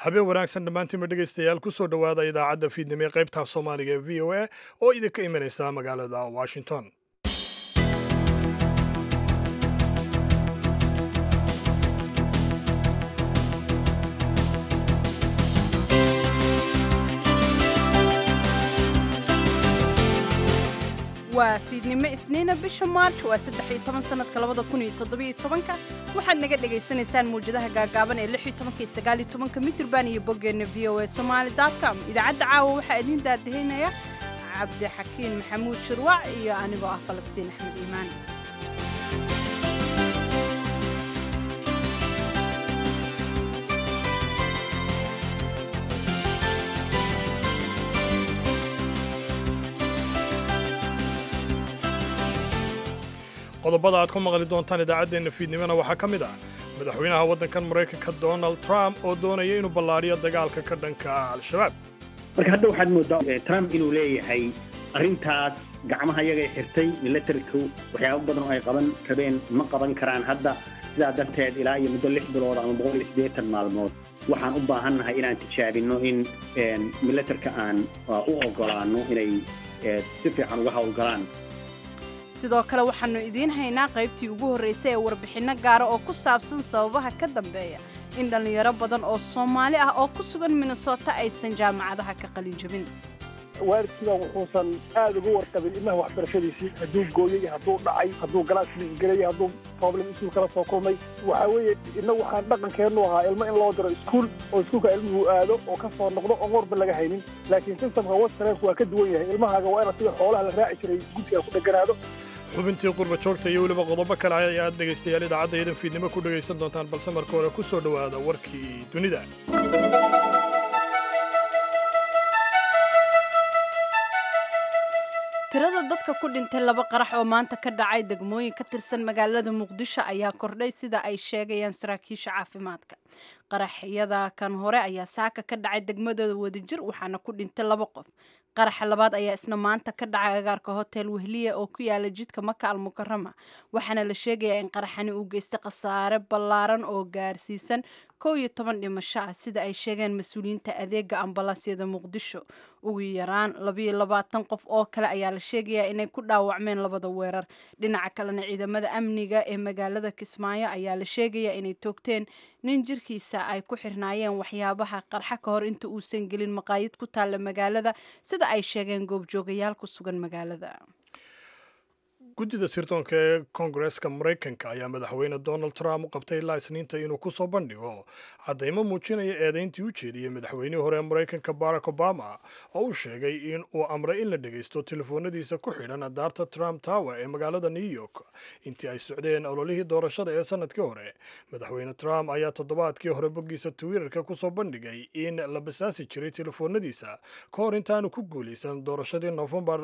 habeen wanaagsan dhammaantiinba dhegaystayaal kusoo dhowaada idaacadda fiidnimo ee qaybta soomaaliga ee v o a oo idinka imanaysa magaalada washington waa fiidnimo isniina bisha maarj waa saddex iyo toban sanadka labada kun iyo toddobiyo tobanka waxaad naga dhagaysanaysaan mawjadaha gaagaaban ee lix iyo tobanka iyo sagaal iyo tobanka mitrban iyo boggeenna v o a somaali com idaacadda caawa waxaa idiin daadahinaya cabdixakiin maxamuud shirwac iyo anigoo ah falastiin axmed iimaan qodobada aad ku maqli doontaan idaacaddeenna fiidnimona waxaa ka mid ah madaxweynaha waddankan maraykanka donald trump oo doonaya inuu ballaadhiyo dagaalka ka dhanka al-shabaab marka hadda waxaad moodaa trump inuu leeyahay arrintaas gacmaha yagay xirtay milatarku waxyaabo badan oo ay qaban rabeen ma qaban karaan hadda sidaa darteed ilaa iyo muddo lix bilood ama boqol iyo siddeetan maalmood waxaan u baahannahay inaan tijaabinno in milatarka aan u oggolaanno inay si fiican uga howlgalaan sidoo kale waxaannu idiin haynaa qaybtii ugu horraysay ee warbixinno gaara oo ku saabsan sababaha ka dambeeya in dhallinyaro badan oo soomaali ah oo ku sugan minnesota aysan jaamacadaha ka qalin jebin waalidkiiba wuxuusan aad uga warqabin ilmaha waxbarashadiisii hadduu gooyey hadduu dhacay hadduu galaas liisgelaya hadduu problem iskuul kala soo kulmay waxaa weeye inna waxaan dhaqankeennu ahaa ilmo in loo diro iskuul oo iskuulka ilmuhu aado oo ka soo noqdo oon warba laga haynin laakiin systemka westernku waa ka duwan yahay ilmahaaga waa inaad sida xoolaha la raaci jiray gudsiga ku dheganaado xubintii qurba joogta iyo weliba qodobo kale ayaad dhegaystayaal idaacadda idan fiidnimo ku dhegaysan doontaan balse marka hore ku soo dhowaada warkii dunida tirada dadka ku dhintay laba qarax oo maanta ka dhacay degmooyin ka tirsan magaalada muqdisho ayaa kordhay sida ay sheegayaan saraakiisha caafimaadka qaraxyada kan hore ayaa saaka ka dhacay degmadooda wadajir waxaana ku dhintay laba qof qaraxa labaad ayaa isna maanta ka dhacay agaarka hotel wehliya oo ku yaala jidka maka almukarama waxaana la sheegayaa in qaraxani uu geystay khasaare ballaaran oo gaarsiisan kow iyo toban dhimasho ah sida ay sheegeen mas-uuliyiinta adeega ambalaasyada muqdisho ugu yaraan labayo labaatan qof oo kale ayaa la sheegayaa inay ku dhaawacmeen labada weerar dhinaca kalena ciidamada amniga ee magaalada kismaayo ayaa la sheegayaa inay toogteen nin jirkiisa ay ku xirnaayeen waxyaabaha qarxa ka hor inta uusan gelin maqaayid ku taalla magaalada sida ay sheegeen goobjoogayaal ku sugan magaalada guddida sirdoonka ee koongareska maraykanka ayaa madaxweyne donald trump u qabtay ilaa isniinta inuu ku soo bandhigo caddaymo muujinaya eedayntii u jeediyey madaxweynihii hore ee maraykanka barack obama oo uu sheegay in uu amray in la dhegaysto telefoonadiisa ku xidhan daarta trump tower ee magaalada new york intii ay socdeen ololihii doorashada ee sanadkii hore madaxweyne trump ayaa toddobaadkii hore boggiisa twitterka ku soo bandhigay in la basaasi jiray telefoonadiisa ka hor intaanu ku guulaysan doorashadii nofembar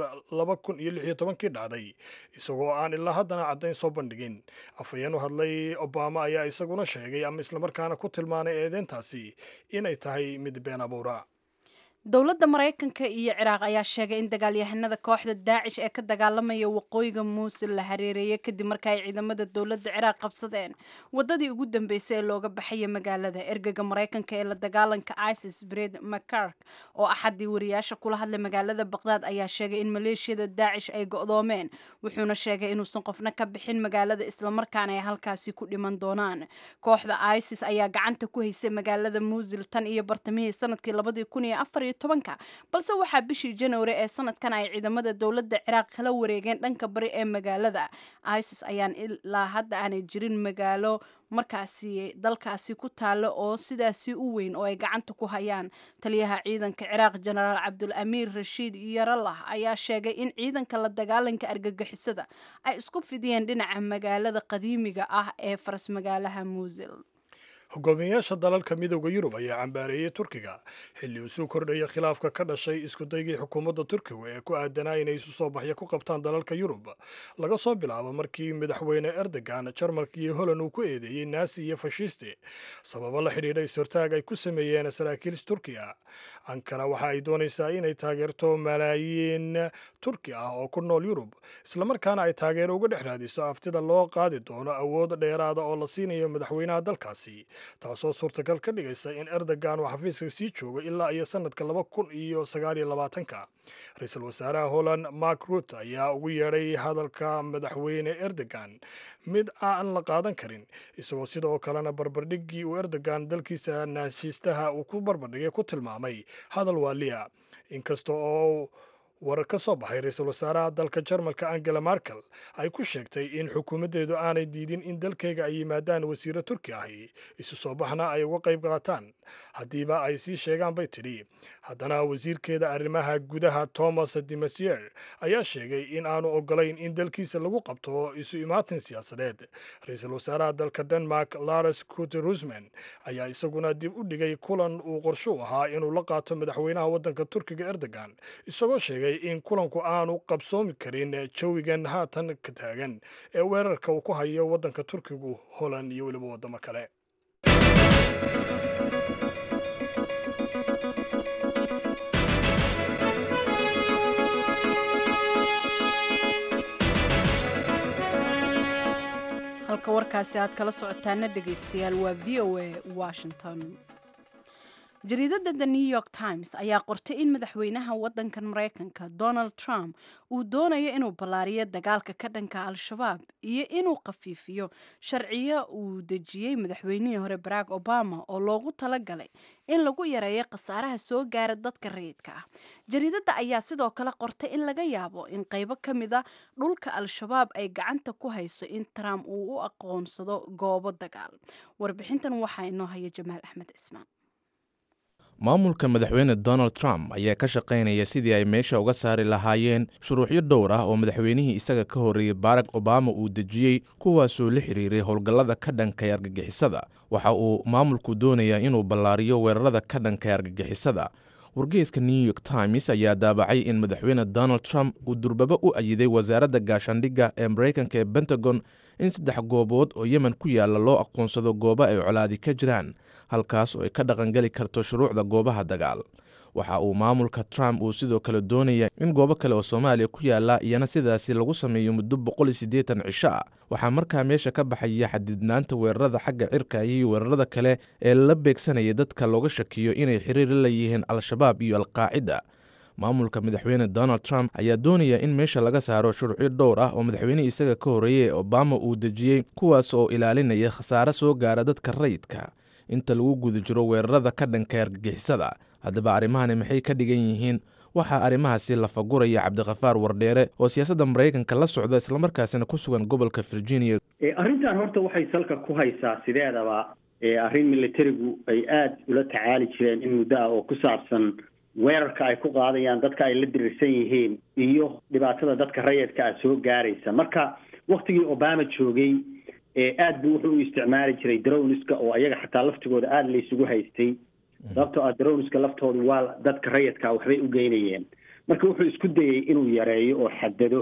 kii dhacday isagoo aan ilaa haddana caddayn soo bandhigin afhayeen u hadlay obama ayaa isaguna sheegay ama islamarkaana ku tilmaanay eedeyntaasi inay tahay mid been abuura dowladda maraykanka iyo ciraaq ayaa sheegay in dagaalyahanada kooxda daacish ee ka dagaalamaya waqooyiga muusul la hareereeyay kadib marka ay ciidamada dowladda ciraaq qabsadeen wadadii ugu dambeysay ee looga baxaya magaalada ergega maraykanka ee la dagaalanka isis bred macark oo axadii wariyaasha kula hadlay magaalada baqdaad ayaa sheegay in maleeshiyada daacish ay go'doomeen wuxuuna sheegay inuusan qofna ka bixin magaalada islamarkaana ay halkaasi ku dhiman doonaan kooxda isis ayaa gacanta ku haysay magaalada muusil tan iyo bartamihii sanadkii labadii kun iyo afar balse waxaa bishii januari ee sanadkan ay ciidamada dowladda ciraaq kala wareegeen dhanka bari ee magaalada isis ayaan ilaa hadda aanay jirin magaalo markaasi dalkaasi ku taalo oo sidaasi u weyn oo ay gacanta ku hayaan taliyaha ciidanka ciraaq jenaraal cabdul amiir rashiid yaralah ayaa sheegay in ciidanka la dagaalanka argagixisada ay isku fidiyeen dhinaca magaalada qadiimiga ah ee faras magaalaha muusil hogaamiyayaasha dalalka midooda yurub ayaa cambaareeyey turkiga xilli uu suu kordhaya khilaafka ka dhashay iskudaygii xukuumadda turkiga ee ku aadanaa inay isu soo baxyo ku qabtaan dalalka yurub laga soo bilaabo markii madaxweyne erdogan jarmalka iyo holland uu ku eedeeyey naasi iyo fashisti sababo la xidhiidha is-hortaag ay ku sameeyeen saraakiil turkiya ankara waxa ay doonaysaa inay taageerto malaayiin turki ah oo ku nool yurub islamarkaana ay taageero uga dhex raadiso aftida loo qaadi doono awood dheeraada oo la siinayo madaxweynaha dalkaasi taasoo suurtagal ka dhigaysa in erdogan uu xafiiska sii joogo ilaa iyo sanadka laba kun iyo sagaaliyo labaatanka ra-iisul wasaaraha holland mark rut ayaa ugu yeedhay hadalka madaxweyne erdogan mid aan la qaadan karin isagoo sidoo kalena barbardhiggii uu erdogan dalkiisa naashiistaha uu ku barbardhigay ku tilmaamay hadal waaliya inkasta oo warar ka soo baxay ra-iisul wasaaraha dalka jarmalka angela markel ay ku sheegtay in xukuumaddeedu aanay diidin in dalkayga ay yimaadaan wasiiro turki ahi isu soo baxna ay uga qayb qaataan haddiiba ay sii sheegaan bay tidhi haddana wasiirkeeda arrimaha gudaha thomas demasier ayaa sheegay in aanu ogolayn in dalkiisa lagu qabto isu imaatin siyaasadeed ra-iisul wasaaraha dalka denmark lares kute rusman ayaa isaguna dib u dhigay kulan uu qorsho u ahaa inuu la qaato madaxweynaha waddanka turkiga erdogan isagoo sheegay in kulanku aanu qabsoomi karin jawigan haatan ka taagan ee weerarka uu ku hayo waddanka turkigu holand iyo weliba waddamo kale halka warkaasi aad kala socotaana dhegaystayaal waa v o a washington jariidadda the new york times ayaa qortay in madaxweynaha waddankan maraykanka donald trump uu doonayo inuu ballaariyo dagaalka ka dhanka al-shabaab iyo inuu khafiifiyo sharciyo uu dejiyey madaxweynihii hore barack obama oo loogu talagalay in lagu yareeyo khasaaraha soo gaara dadka rayidka ah jariidadda ayaa sidoo kale qortay in laga yaabo in qaybo ka mid a dhulka al-shabaab ay gacanta ku hayso in trump uu u aqoonsado goobo dagaal warbixintan waxaa inoo haya jamaal axmed cismaan maamulka madaxweyne donald trump ayaa ka shaqaynaya sidii ay meesha uga saari lahaayeen shuruucyo dhowr ah oo madaxweynihii isaga ka horreeyey barack obama uu dejiyey kuwaasoo la xiriiray howlgallada ka dhankay argagixisada waxa uu maamulku doonayaa inuu ballaariyo weerarada ka dhankay argagixisada wargeyska new york times ayaa daabacay in madaxweyne donald trump uu durbaba u ayiday wasaaradda gaashaandhigga ee maraykanka ee pentagon in saddex goobood oo yemen ku yaalla loo aqoonsado goobo ay colaadi ka jiraan halkaas oo ay ka dhaqangeli karto shuruucda goobaha dagaal waxa uu maamulka trump uu sidoo kale doonaya in goobo kale oo soomaaliya ku yaalla iyana sidaasi lagu sameeyo muddo boqol iyo siddeetan cisho ah waxaa markaa meesha ka baxaya xadidnaanta weerarada xagga cirka iyo weerarada kale ee la beegsanaya dadka looga shakiyo inay xiriir la leeyihiin al-shabaab iyo alqaacida maamulka madaxweyne donald trump ayaa doonaya in meesha laga saaro shuruucyo dhowr ah oo madaxweynihii isaga ka horreeyey ee obama uu dejiyey kuwaas oo ilaalinaya khasaare soo gaara dadka rayidka inta lagu guda jiro weerarada ka dhanka argagixisada haddaba arrimahani maxay ka dhigan yihiin waxaa arrimahaasi lafaguraya cabdikhafaar wardheere oo siyaasadda maraykanka la socda islamarkaasina ku sugan gobolka virginia arrintan horta waxay salka ku haysaa sideedaba arrin militarigu ay aada ula tacaali jireen in muddo ah oo ku saabsan weerarka ay ku qaadayaan dadka ay la dirirsan yihiin iyo dhibaatada dadka rayidka ah soo gaaraysa marka waktigii obama joogay aad buu wuxuu u isticmaali jiray drowniska oo ayaga xataa laftigooda aada laysugu haystay sababtoo ah drowniska laftoodu waa dadka rayidkaa waxbay u geynayeen marka wuxuu isku dayey inuu yareeyo oo xadado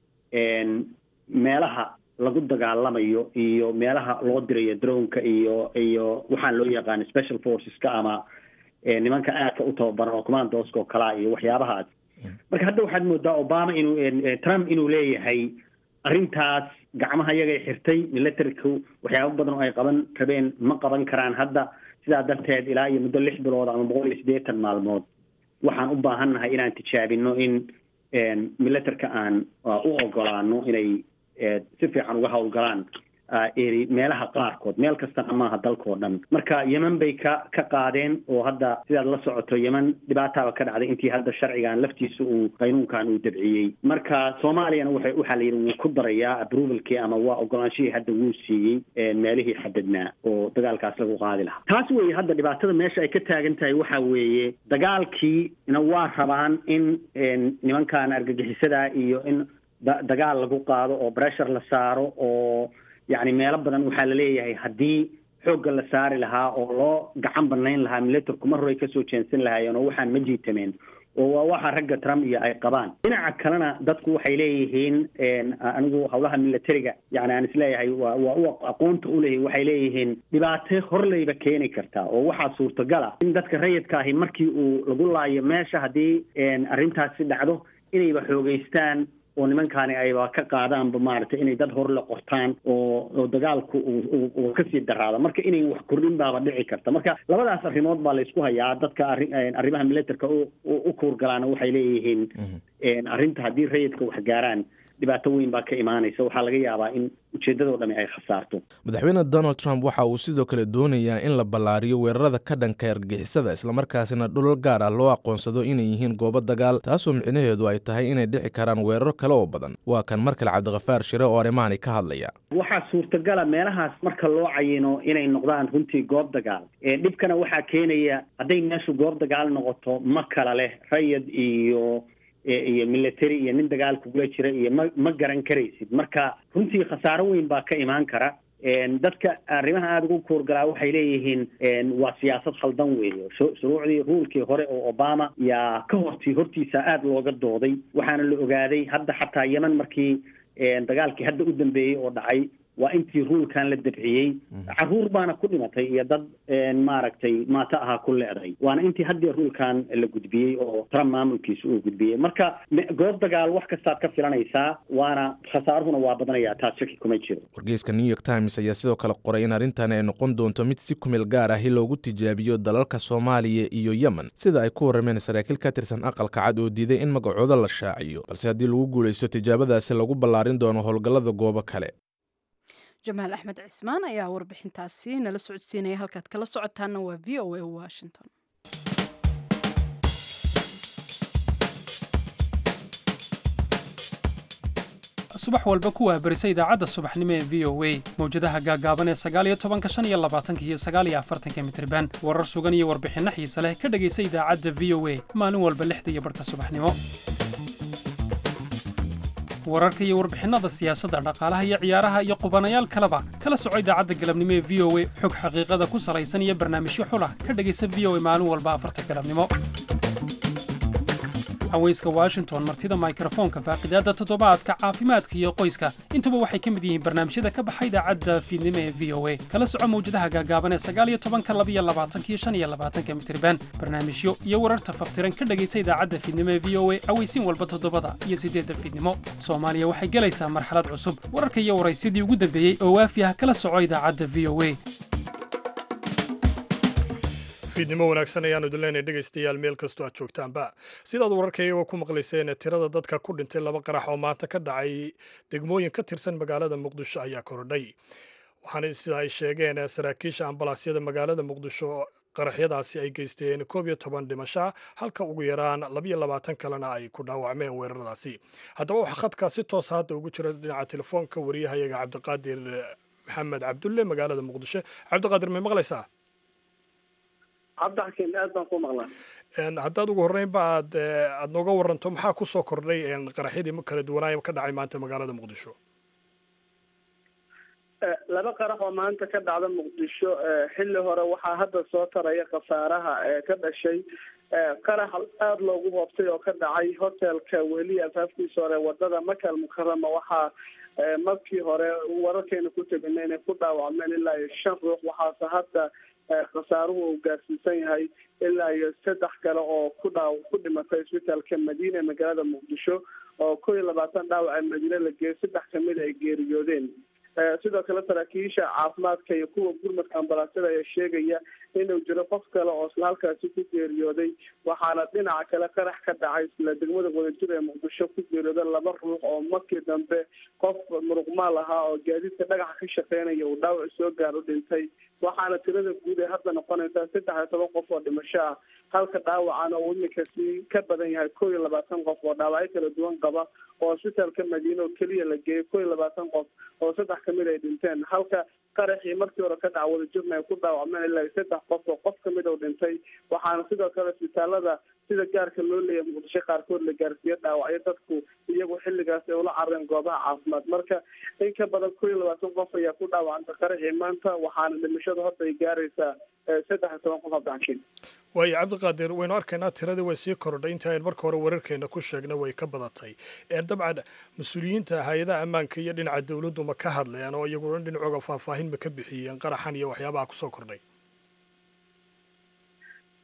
meelaha lagu dagaalamayo iyo meelaha loo dirayo drownka iyo iyo waxaan loo yaqaano special forceska ama nimanka aadka u tababaran oo commandoska oo kalaa iyo waxyaabahaas marka hadda waxaad moodaa obama inuu trump inuu leeyahay arrintaas gacmaha yagay xirtay militariku waxyaaba badan oo ay qaban rabeen ma qaban karaan hadda sidaa darteed ilaa iyo muddo lix bilood ama boqol iyo siddeetan maalmood waxaan u baahannahay inaan tijaabino in militarka aan u ogolaano inay si fiican uga howlgalaan eri meelaha qaarkood meel kastana maaha dalkao dhan marka yemen bay ka ka qaadeen oo hadda sidaad la socoto yemen dhibaataaba ka dhacday intii hadda sharcigan laftiisa uu qaynuunkan uu dabciyey marka soomaaliyana waxay waxaa la yidhi wuu ku darayaa approvalkii ama waa ogolaanshihii hadda wuu siiyey meelihii xadadnaa oo dagaalkaas lagu qaadi lahaa taas weeye hadda dhibaatada meesha ay ka taagan tahay waxa weeye dagaalkiina waa rabaan in nimankan argagixisada iyo in dagaal lagu qaado oo pressure la saaro oo yacni meelo badan waxaa laleeyahay haddii xoogga la saari lahaa oo loo gacan banayn lahaa militarku mar horay kasoo jeensan lahaayeen oo waxaan ma jiitameen oo waa waxa ragga trump iyo ay qabaan dhinaca kalena dadku waxay leeyihiin anigu howlaha militariga yani aan isleeyahay waa waa u aqoonta uleeyahy waxay leeyihiin dhibaato horleyba keeni kartaa oo waxaa suurtagala in dadka rayidka ahi markii uu lagu laayo meesha haddii arrintaasi dhacdo inayba xoogeystaan oo nimankaani ayba ka qaadaanba maaragtay inay dad hor la qortaan oo oo dagaalku uu kasii daraado marka inay wax kordhin baaba dhici karta marka labadaas arrimood baa laysku hayaa dadka arri arrimaha militerka u kuurgalaana waxay leeyihiin arrinta haddii rayidka wax gaaraan dhibaato weyn baa ka imaanaysa waxaa laga yaabaa in ujeeddadoo dhami ay khasaarto madaxweyne donald trump waxa uu sidoo kale doonayaa in la ballaariyo weerarada ka dhanka argixisada islamarkaasina dhulal gaar ah loo aqoonsado inay yihiin goobo dagaal taasoo micnaheedu ay tahay inay dhici karaan weeraro kale oo badan waa kan mar kale cabdikhafaar shire oo arrimahani ka hadlaya waxaa suurtagala meelahaas marka loo cayino inay noqdaan runtii goob dagaal dhibkana waxaa keenaya hadday meeshu goob dagaal noqoto ma kala leh rayid iyo iyo military iyo nin dagaal kugula jira iyo ma ma garan karaysid marka runtii khasaaro weyn baa ka imaan kara dadka arrimaha aada ugu kuurgalaa waxay leeyihiin waa siyaasad khaldan weeye shuruucdii ruulkii hore oo obama yaa ka horti hortiisa aada looga dooday waxaana la ogaaday hadda xataa yeman markii dagaalkii hadda u dambeeyey oo dhacay waa intii ruulkan la dabciyey caruur baana ku dhimatay iyo dad maaragtay maato ahaa ku leeday waana intii haddii ruulkan la gudbiyey oo trump maamulkiisa uu gudbiyey marka goob dagaal wax kastaad ka filanaysaa waana khasaaruhuna waa badanayaa taas shaki kuma jiro wargeyska new york times ayaa sidoo kale qoray in arrintani ay noqon doonto mid si kumeel gaar ahi loogu tijaabiyo dalalka soomaaliya iyo yemen sida ay ku warrameen saraakiil ka tirsan aqalka cad oo diiday in magacooda la shaaciyo balse haddii lagu guulaysto tijaabadaasi lagu ballaarin doono howlgallada goobo kale jamaal axmed cismaan ayaa warbixintaasi nala socodsiinaya halkaad kala socotaana waa v o a washington subax walba ku waabarisa idaacadda subaxnimo ee v o a mawjadaha gaagaaban ee sagaaliyo tobanka shan iyo labaatanka iyo sagaaliyo afartanka mitriban warar sugan iyo warbixinno xiise leh ka dhegaysa idaacadda v o a maalin walba lixda iyo barhka subaxnimo wararka iyo warbixinnada siyaasadda dhaqaalaha iyo ciyaaraha iyo qubanayaal kaleba kala soco idaacadda galabnimo ee v o a xog xaqiiqada ku salaysan iyo barnaamijyo xulah ka dhegaysa v o a maalin walba afarta galabnimo haweyska washington martida mikrofoonka faaqidaadda toddobaadka caafimaadka iyo qoyska intuba waxay ka mid yihiin barnaamijyada ka baxa idaacadda fiidnimo ee v o a kala soco mawjadaha gaagaaban ee sagaal iyo tobanka labiyo labaatanka iyo shan iyo labaatanka mitriban barnaamijyo iyo wararta faftiran ka dhegaysa idaacadda fiidnimo ee v o a aweysiin walba toddobada iyo siddeedda fiidnimo soomaaliya waxay gelaysaa marxalad cusub wararka iyo waraysyadii ugu dambeeyey oo waafi ah kala soco idaacadda v o a fiidnimo wanaagsan ayaanu idin leenahay dhegaystayaal meel kastoo aad joogtaanba sidaad wararkayagoo ku maqlayseen tirada dadka ku dhintay laba qarax oo maanta ka dhacay degmooyin ka tirsan magaalada muqdisho ayaa korodhay waxaana sida ay sheegeen saraakiisha ambalaasyada magaalada muqdisho qaraxyadaasi ay geysteen koob iyo toban dhimasha halka ugu yaraan labiyo labaatan kalena ay ku dhaawacmeen weeraradaasi haddaba waxaa khadkaa si toosa hadda ugu jira dhinaca telefoonka wariyahayaga cabdiqaadir maxamed cabdulle magaalada muqdisho cabdiqaadir may maqlaysaa cabdixakiin aad baan ku maqlaa haddaad ugu horreynba aad aada nooga waranto maxaa kusoo kordhay qaraxyadii kala duwanaayo ka dhacay maanta magaalada muqdisho laba qarax oo maanta ka dhacda muqdisho xilli hore waxaa hadda soo taraya khasaaraha ee ka dhashay qarax aada loogu hoobtay oo ka dhacay hotelka weli afaafkiisa hore wadada makal mukarama waxaa markii hore wararkeena ku tegina inay ku dhaawacmeen ilaa iyo shan ruux waxaase hadda khasaaruhu uu gaarsiisan yahay ilaa iyo saddex kale oo ku dhaaw ku dhimatay isbitaalka madiina ee magaalada muqdisho oo kow iyo labaatan dhaawaca madiine la geeyay saddex kamid ay geeriyoodeen sidoo kale saraakiisha caafimaadka iyo kuwa gurmadka ambalaasyada ayaa sheegaya inuu jiro qof kale oo isla halkaasi ku geeriyooday waxaana dhinaca kale qarax ka dhacay isla degmada wadajir ee muqdisho ku geeriyooday laba ruux oo markii dambe qof muruqmaal ahaa oo gaadiidka dhagaxa ka shaqeynaya uu dhaawac soo gaaro dhintay waxaana tirada guud ee hadda noqonaysaa saddex iyo toban qof oo dhimasho ah halka dhaawacana uu iminka sii ka badan yahay kow iyo labaatan qof oo dhaawacyo kala duwan qaba oo isbitaalka madiine oo keliya la geeyay kow iyo labaatan qof oo saddex kamid ay dhinteen halka qaraxii markii hore ka dhaca wadajirna ay ku dhaawacmeen ilaa iyo saddex qof oo qof kamid oo dhintay waxaana sidoo kale isbitaalada sida gaarka loo leeyahay muqdisho qaarkood la gaarsiiyo dhaawacyo dadku iyagu xilligaas ay ula carareen goobaha caafimaad marka in ka badan kow iyo labaatan qof ayaa ku dhaawacantay qaraxii maanta waxaana dhimashada horta ay gaaraysaa saddex iyo toban qof abdaxkiin waayo cabdiqaadir waynu arkaynaa tiradii way sii korodhay intii aynu marka hore wararkeena ku sheegna way ka badatay dabcan mas-uuliyiinta hay-adaha ammaanka iyo dhinaca dowladdu ma ka hadleen oo iyaguna dhinacooga faahfaahin ma ka bixiyeen qaraxan iyo waxyaabaha kusoo kordhay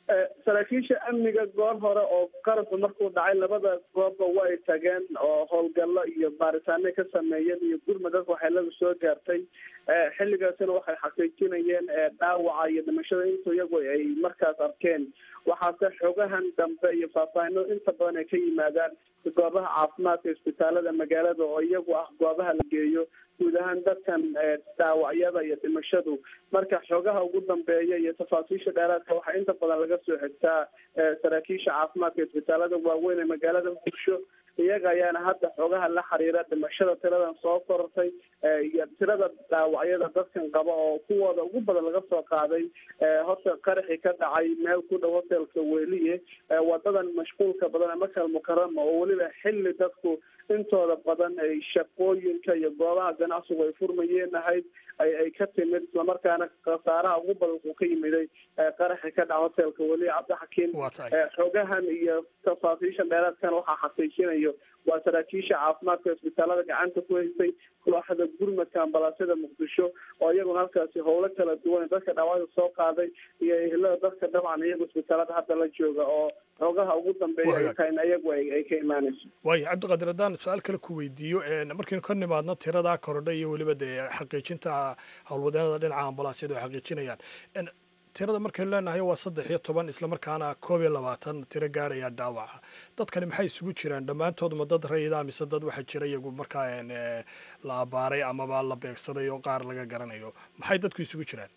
saraakiisha amniga goor hore oo qarabka markuu dhacay labada goobba way tageen oo howlgallo iyo baaritaanay ka sameeyeen iyo gurma dadka waxeelada soo gaartay xilligaasina waxay xaqiijinayeen dhaawaca iyo dhimashada intu iyagu ay markaas arkeen waxaase xogahan dambe iyo faahfaahino inta badan ay ka yimaadaan goobaha caafimaadka isbitaalada magaalada oo iyagu ah goobaha la geeyo guud ahaan dadkan dhaawacyada iyo dhimashadu marka xogaha ugu dambeeya iyo tafaasiisha dheeraadka waxaa inta badan laga soo xigtaa saraakiisha caafimaadka isbitaalada waaweyn ee magaalada muqdisho iyaga ayaana hadda xogaha la xiriira dhimashada tiradan soo korortay iyo tirada dhaawacyada dadkan qaba oo kuwooda ugu badan laga soo qaaday horta qaraxii ka dhacay meel ku dhow hotelka weliye wadadan mashquulka badan ee makal mukarama oo weliba xilli dadku intooda badan ay shaqooyinka iyo goobaha ganacsigu ay furmayeen ahayd ay ay ka timid islamarkaana khasaaraha ugu badan uu ka yimiday qaraxi ka dhaca hotelka weliye cabdixakiim xogahan iyo tafaasiisha dheeraadkan waxaa xaqiijinayo waa saraakiisha caafimaadka isbitaalada gacanta ku haysay kooxda gurmadka ambalaasyada muqdisho oo iyaguna halkaasi howlo kala duwan dadka dhaawacda soo qaaday iyo ehelada dadka dabcan iyagu isbitaalada hadda la jooga oo xogaha ugu dambeeya ay tahay in iyagu ay ka imaanayso waayo cabdiqaadir haddaan su-aal kale ku weydiiyo markaynu ka nimaadno tiradaa korodha iyo weliba dee xaqiijinta howlwadeenada dhinaca ambalaasyada ay xaqiijinayaan tirada markaynu leenahay waa saddex iyo toban islamarkaana koob iyo labaatan tiro gaadhaya dhaawaca dadkani maxay isugu jiraan dhammaantood ma dad rayida mise dad waxaa jira iyagu markaa la abaaray amaba la beegsaday oo qaar laga garanayo maxay dadku isugu jiraan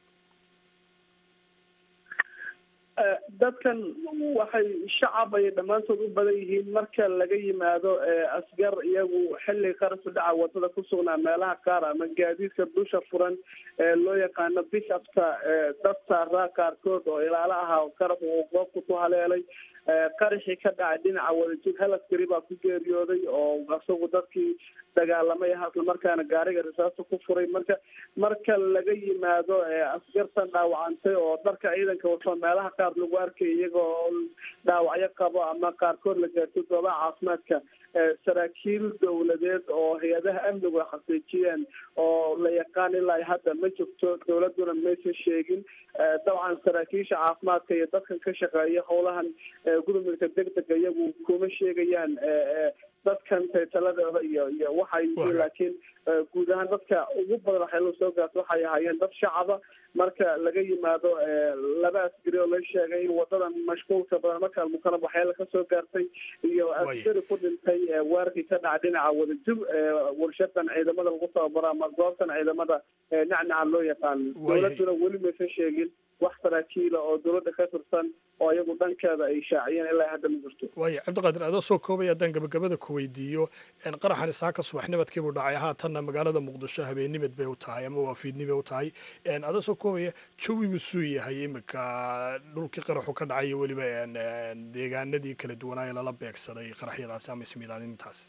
dadkan waxay shacab ay dhammaantood u badan yihiin marka laga yimaado asgar iyagu xilli qarasku dhaca wadada ku sugnaa meelaha qaar ama gaadiidka dusha furan ee loo yaqaano bishafta dad saaraa qaarkood oo ilaalo ahaa qarab uu goobka ku haleelay qaraxii ka dhacay dhinaca wadajir hal askari baa ku geeriyooday oo isagu dadkii dagaalamay ah islamarkaana gaariga risaasta ku furay marka marka laga yimaado askartan dhaawacantay oo dharka ciidanka wato meelaha qaar lagu arkay iyagoo dhaawacyo qabo ama qaarkood la gaartay goobaha caafimaadka saraakiil dowladeed oo hay-adaha amnigu ay xaqiijiyeen oo la yaqaan ilaa hadda ma jirto dowladuna maysan sheegin dabcan saraakiisha caafimaadka iyo dadkan ka shaqeeya howlahan gudumidka degdega iyagu kuma sheegayaan dadkan taytaladooda iyo iyo waxay yihiin laakiin guud ahaan dadka ugu badan waxyaala soo gaarta waxay ahaayeen dad shacaba marka laga yimaado laba askari oo la sheegay in wadadan mashquulka badan marka almukarab waxyaala kasoo gaartay iyo askari ku dhintay weerarkii ka dhaca dhinaca wadajir warshadan ciidamada lagu tababaro ama goobtan ciidamada nacnaca loo yaqaano dowladuna weli maysan sheegin wax saraakiila oo dowladda ka tirsan oo iyagu dhankeeda ay shaaciyeen ilaa hadda ma jirto waayo cabdiqaadir adoo soo koobaya haddaan gabagabada ku weydiiyo qaraxan isaaka subaxnimadkii buu dhacay haatanna magaalada muqdisho habeennimad bay u tahay ama waa fiidnimay u tahay adoo soo koobaya jawigu suu yahay iminka dhulkii qaraxu ka dhacay iyo weliba deegaanadii kala duwanaa ee lala beegsaday qaraxyadaasi ama ismiidaanintaas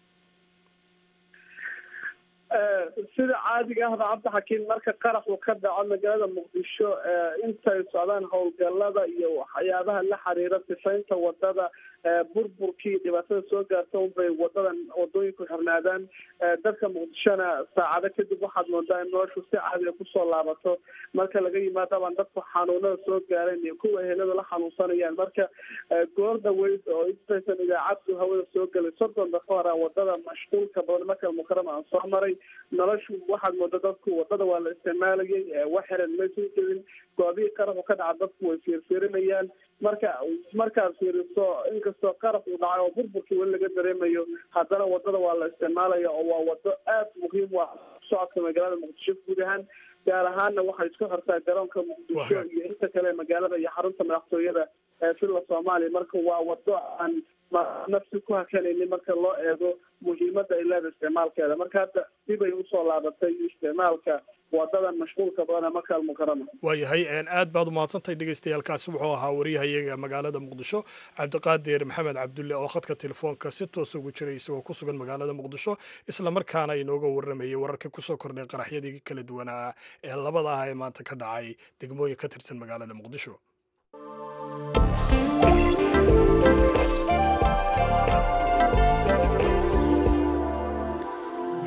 sida caadiga ahba cabdixakiim marka qaraxu ka dhaco magaalada muqdisho intay socdaan howlgalada iyo waxyaabaha la xiriira sifaynta wadada burburkii dhibaatada soo gaarta unbay wadadan wadooyinku xirnaadaan dadka muqdishona saacado kadib waxaad moodaa in noloshu si caadiga kusoo laabato marka laga yimaadabaan dadku xanuunada soo gaareen iyo kuwa ehelada la xanuunsanayaan marka goor dhaweyd oo intaysan idaacaddu hawada soo gelay soddon daqa hora wadada mashquulka badan marka mukarama aan soo maray noloshu waxaad mooda dadku wadada waa la isticmaalayay wax xiran maysan jirin goobihii qaraxu ka dhaca dadku way fiirfiirinayaan marka markaad fiiriso inkastoo qarax uu dhacay oo burburkii weli laga dareemayo haddana wadada waa la isticmaalaya oo waa wado aad muhiim u ah socodka magaalada muqdisho guud ahaan gaar ahaana waxay isku xirtaa garoonka muqdisho iyo inta kale magaalada iyo xarunta madaxtooyada ee filla soomaaliya marka waa wado aan nafsi ku hakanaynin marka loo eego muhiimada ay leeda isticmaalkeeda marka hadda dibay usoo laabatay isticmaalka wadadan mashquulka badan ee makaal mukarama waayahay aad baad umahadsantahay dhegeystayaaalkaasi wuxuu ahaa wariyahayaga magaalada muqdisho cabdiqaadir maxamed cabdulle oo khadka telefoonka si toos ugu jiray isagoo ku sugan magaalada muqdisho islamarkaana inooga waramayay wararka kusoo kordhay qaraxyadii kala duwanaa ee labada ah ee maanta ka dhacay degmooyin ka tirsan magaalada muqdisho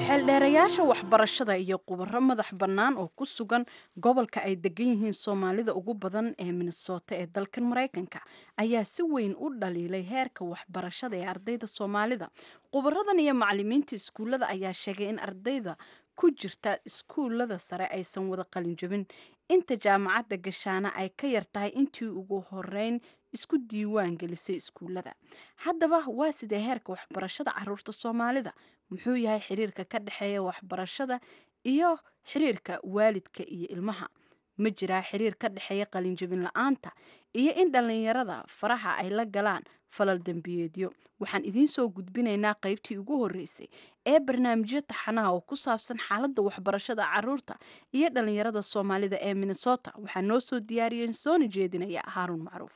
xeeldheerayaasha waxbarashada iyo khubaro madax bannaan oo ku sugan gobolka ay degan yihiin soomaalida ugu badan ee minnesota ee dalkan maraykanka ayaa si weyn u dhaliilay heerka waxbarashada ee ardayda soomaalida khubaradan iyo macalimiinta iskuullada ayaa sheegay in ardayda ku jirta iskuullada sare aysan wada qalinjabin inta jaamacadda gashaana ay ka yar tahay intii ugu horeyn isku diiwaan gelisay iskuullada haddaba waa sidee heerka waxbarashada caruurta soomaalida muxuu yahay xiriirka ka dhexeeya waxbarashada iyo xiriirka waalidka iyo ilmaha ma jiraa xiriir ka dhexeeya qalinjabin la-aanta iyo in dhallinyarada faraha ay la galaan falal dembiyeedyo waxaan idiin soo gudbinaynaa qaybtii ugu horreysay ee barnaamijyo taxanaha oo ku saabsan xaaladda waxbarashada caruurta iyo dhallinyarada soomaalida ee minnesota waxaa noo soo diyaariyeen soona jeedinaya haaruun macruuf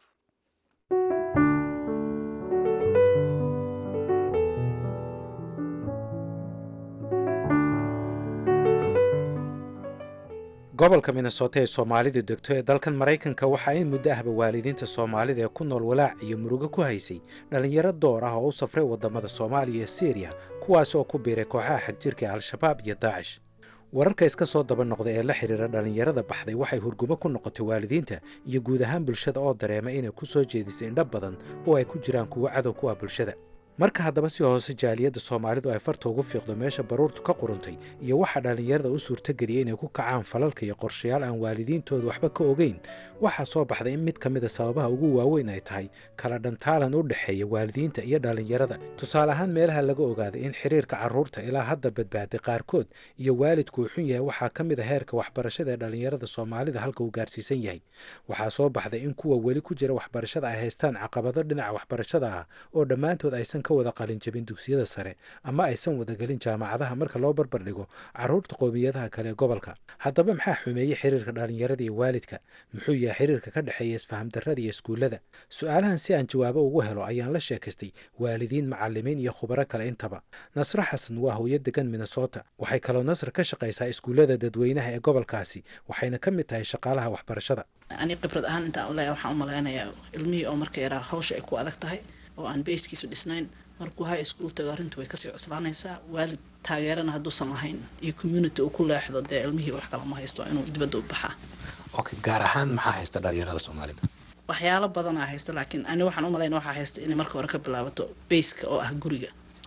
gobolka minnesota ee soomaalidu degto ee dalkan maraykanka waxaa in muddo ahba waalidiinta soomaalida ee ku nool walaac iyo murugo ku haysay dhallinyaro door ah oo u safray waddamada soomaaliya iyo siriya kuwaas oo ku biiray kooxaha xagjirka ee al-shabaab iyo daacish wararka iska soo daba noqda ee la xidhiira dhallinyarada baxday waxay hurgumo ku noqotay waalidiinta iyo guud ahaan bulshada oo dareema inay ku soo jeedisay indho badan oo ay ku jiraan kuwo cadow ku ah bulshada marka haddaba si hoose jaaliyadda soomaalidu ay farta ugu fiiqdo meesha baruurtu ka quruntay iyo waxaa dhallinyarada u suurtageliyay inay ku kacaan falalka iyo qorshayaal aan waalidiintooda waxba ka ogeyn waxaa soo baxday in mid ka mid a sababaha ugu waaweyn ay tahay kala dhantaalan u dhexeeya waalidiinta iyo dhallinyarada tusaale ahaan meelaha laga ogaaday in xiriirka carruurta ilaa hadda badbaaday qaarkood iyo waalidku uu xun yahay waxaa ka mid a heerka waxbarashada ee dhallinyarada soomaalida halka uu gaarsiisan yahay waxaa soo baxday in kuwa weli ku jira waxbarashada ay haystaan caqabado dhinaca waxbarashada ah oo dhammaantood aysan ka wada qalinjabin dugsiyada sare ama aysan wadagelin jaamacadaha marka loo barbar dhigo carruurta qowmiyadaha kale ee gobolka haddaba maxaa xumeeyey xiriirka dhallinyarada iyo waalidka muxuu yahay xiriirka ka dhexeeya isfahamdarrada iyo iskuullada su-aalahan si aan jawaabo ugu helo ayaan la sheekaystay waalidiin macalimiin iyo khubaro kale intaba nasro xasan waa hooyo degan minnesota waxay kaloo nasr ka shaqaysaa iskuullada dadweynaha ee gobolkaasi waxayna ka mid tahay shaqaalaha waxbarashada ani khibrad ahaan intaan u leeyahay waxaan u malaynayaa ilmihii oo marka yaraa hawsha ay ku adag tahay oo aan bayskiisu dhisnayn markuu high school tago arrintu way kasii cuslaanaysaa waalid taageerana hadduusan lahayn iyo community uu ku leexdo dee ilmihii wax kale ma haysto inuu dibadda u baxaa okay gaar ahaan maxaa haysta dhalinyarada soomaalida waxyaalo badanaa haysta laakiin ani waxaan u malayna waxaa haysta inay marka hore ka bilaabato bayska oo ah guriga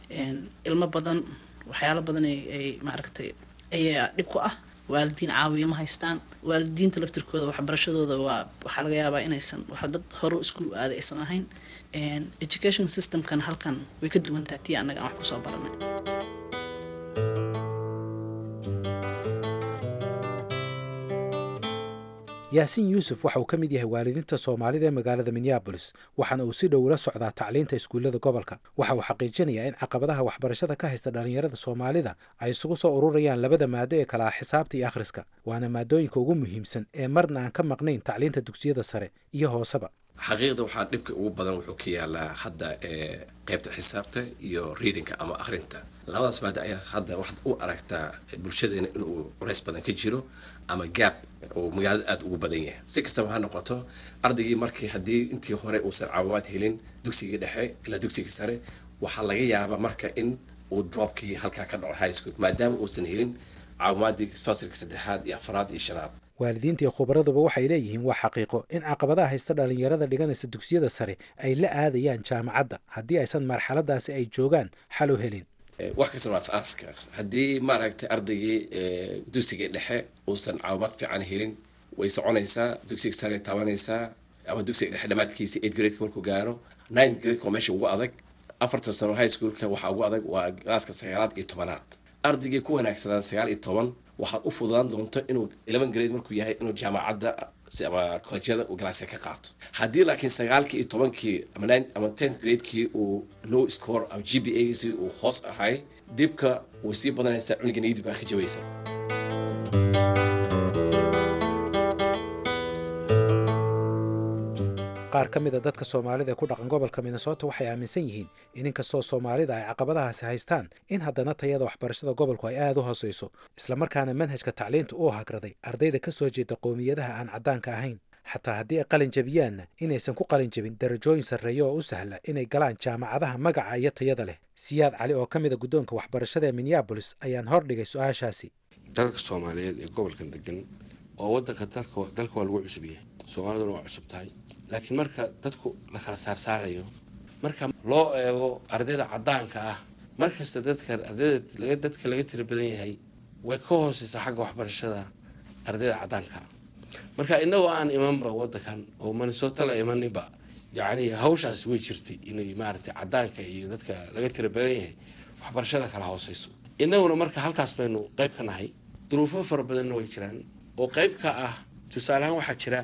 ilmo badan waxyaalo badan ay maaragtay ayaa dhib ku ah waalidiin caawiya ma haystaan waalidiinta laftirkooda waxbarashadooda waa waxaa laga yaabaa inaysan wax dad hore iskuul aaday aysan ahayn education systemkan halkan way ka duwan tahay tii annaga aan wax kusoo baranay yaasiin yuusuf waxa uu ka mid yahay waalidiinta soomaalida ee magaalada minneabolis waxaana uu si dhow ula socdaa tacliinta iskuullada gobolka waxa uu xaqiijinayaa in caqabadaha waxbarashada ka haysta dhallinyarada soomaalida ay isugu soo ururayaan labada maado ee kala ah xisaabta iyo akhriska waana maadooyinka ugu muhiimsan ee marna aan ka maqnayn tacliinta dugsiyada sare iyo hooseba xaqiiqda waxaa dhibka ugu badan wuxuu ka yaalaa hadda ee qaybta xisaabta iyo readingka ama akhrinta labadaas maada ayaa hadda waxaad u aragtaa bulshadeena inuu culays badan ka jiro ama gaab oo magaalada aada ugu badan yahay si kastaba ha noqoto ardaygii markii haddii intii hore uusan caawimaad helin dugsigii dhexe ilaa dugsigii sare waxaa laga yaabaa marka in uu dropkii halkaa ka dhaco high school maadaama uusan helin caawimaadii fasilka saddexaad iyo afraad iyo shanaad waalidiinta iyo khubaraduba waxay leeyihiin waa xaqiiqo in caqabadaha haysta dhallinyarada dhiganaysa dugsiyada sare ay la aadayaan jaamacadda haddii aysan marxaladaasi ay joogaan xal u helin wax kasta waa as-aaska haddii maaragtay ardaygii dugsiga dhexe uusan caawimaad fiican helin way soconaysaa dugsiga sare taabanaysaa ama dugsiga dhexe dhammaadkiisa eight grade markuu gaaro nine grade waa meesha ugu adag afartan sano high schoolka waxaa ugu adag waa galaaska sagaalaad iyo tobanaad ardaygii ku wanaagsanaa sagaal iyo toban waxaad u fududaan doonto inuu eleven grade markuu yahay inuu jaamacadda ama kolejyada uu galaasya ka qaato haddii laakiin sagaalkii iyo tobankii ama nine ama tenth gradekii uu low score ama g b a si uu hoos ahay dhibka way sii badanaysaa cuniga niyadii baa ka jabaysa qaar ka mid a dadka soomaalida ee ku dhaqan gobolka minnesota waxay aaminsan yihiin in inkastoo soomaalida ay caqabadahaasi haystaan in haddana tayada waxbarashada gobolku ay aada u hooseyso islamarkaana manhajka tacliinta uu hagraday ardayda ka soo jeeda qowmiyadaha aan caddaanka ahayn xataa haddii ay qalin jabiyaanna inaysan ku qalin jabin darajooyin sarreeya oo u sahla inay galaan jaamacadaha magaca iyo tayada leh siyaad cali oo ka mid a guddoonka waxbarashada ee minneabolis ayaan hordhigay su-aashaasi dalka soomaaliyeed ee gobolkan degan oo wadanka dalka waa lagu cusub yahay soomaaliduna waa cusub tahay laakiin marka dadku la kala saarsaarayo marka loo eego ardayda cadaanka ah markasta dadka ardayda dadka laga tira badan yahay way ka hooseysaa xagga waxbarashada ardayda cadaanka ah marka inagoo aan imanba wadankan oo minnesota la imaninba yacni hawshaas way jirtay inay maaragtay cadaanka iyo dadka laga tira badan yahay waxbarashada kala hooseyso inaguna marka halkaas baynu qayb ka nahay duruufo fara badanna way jiraan oo qayb ka ah tusaaleahaan waxaa jira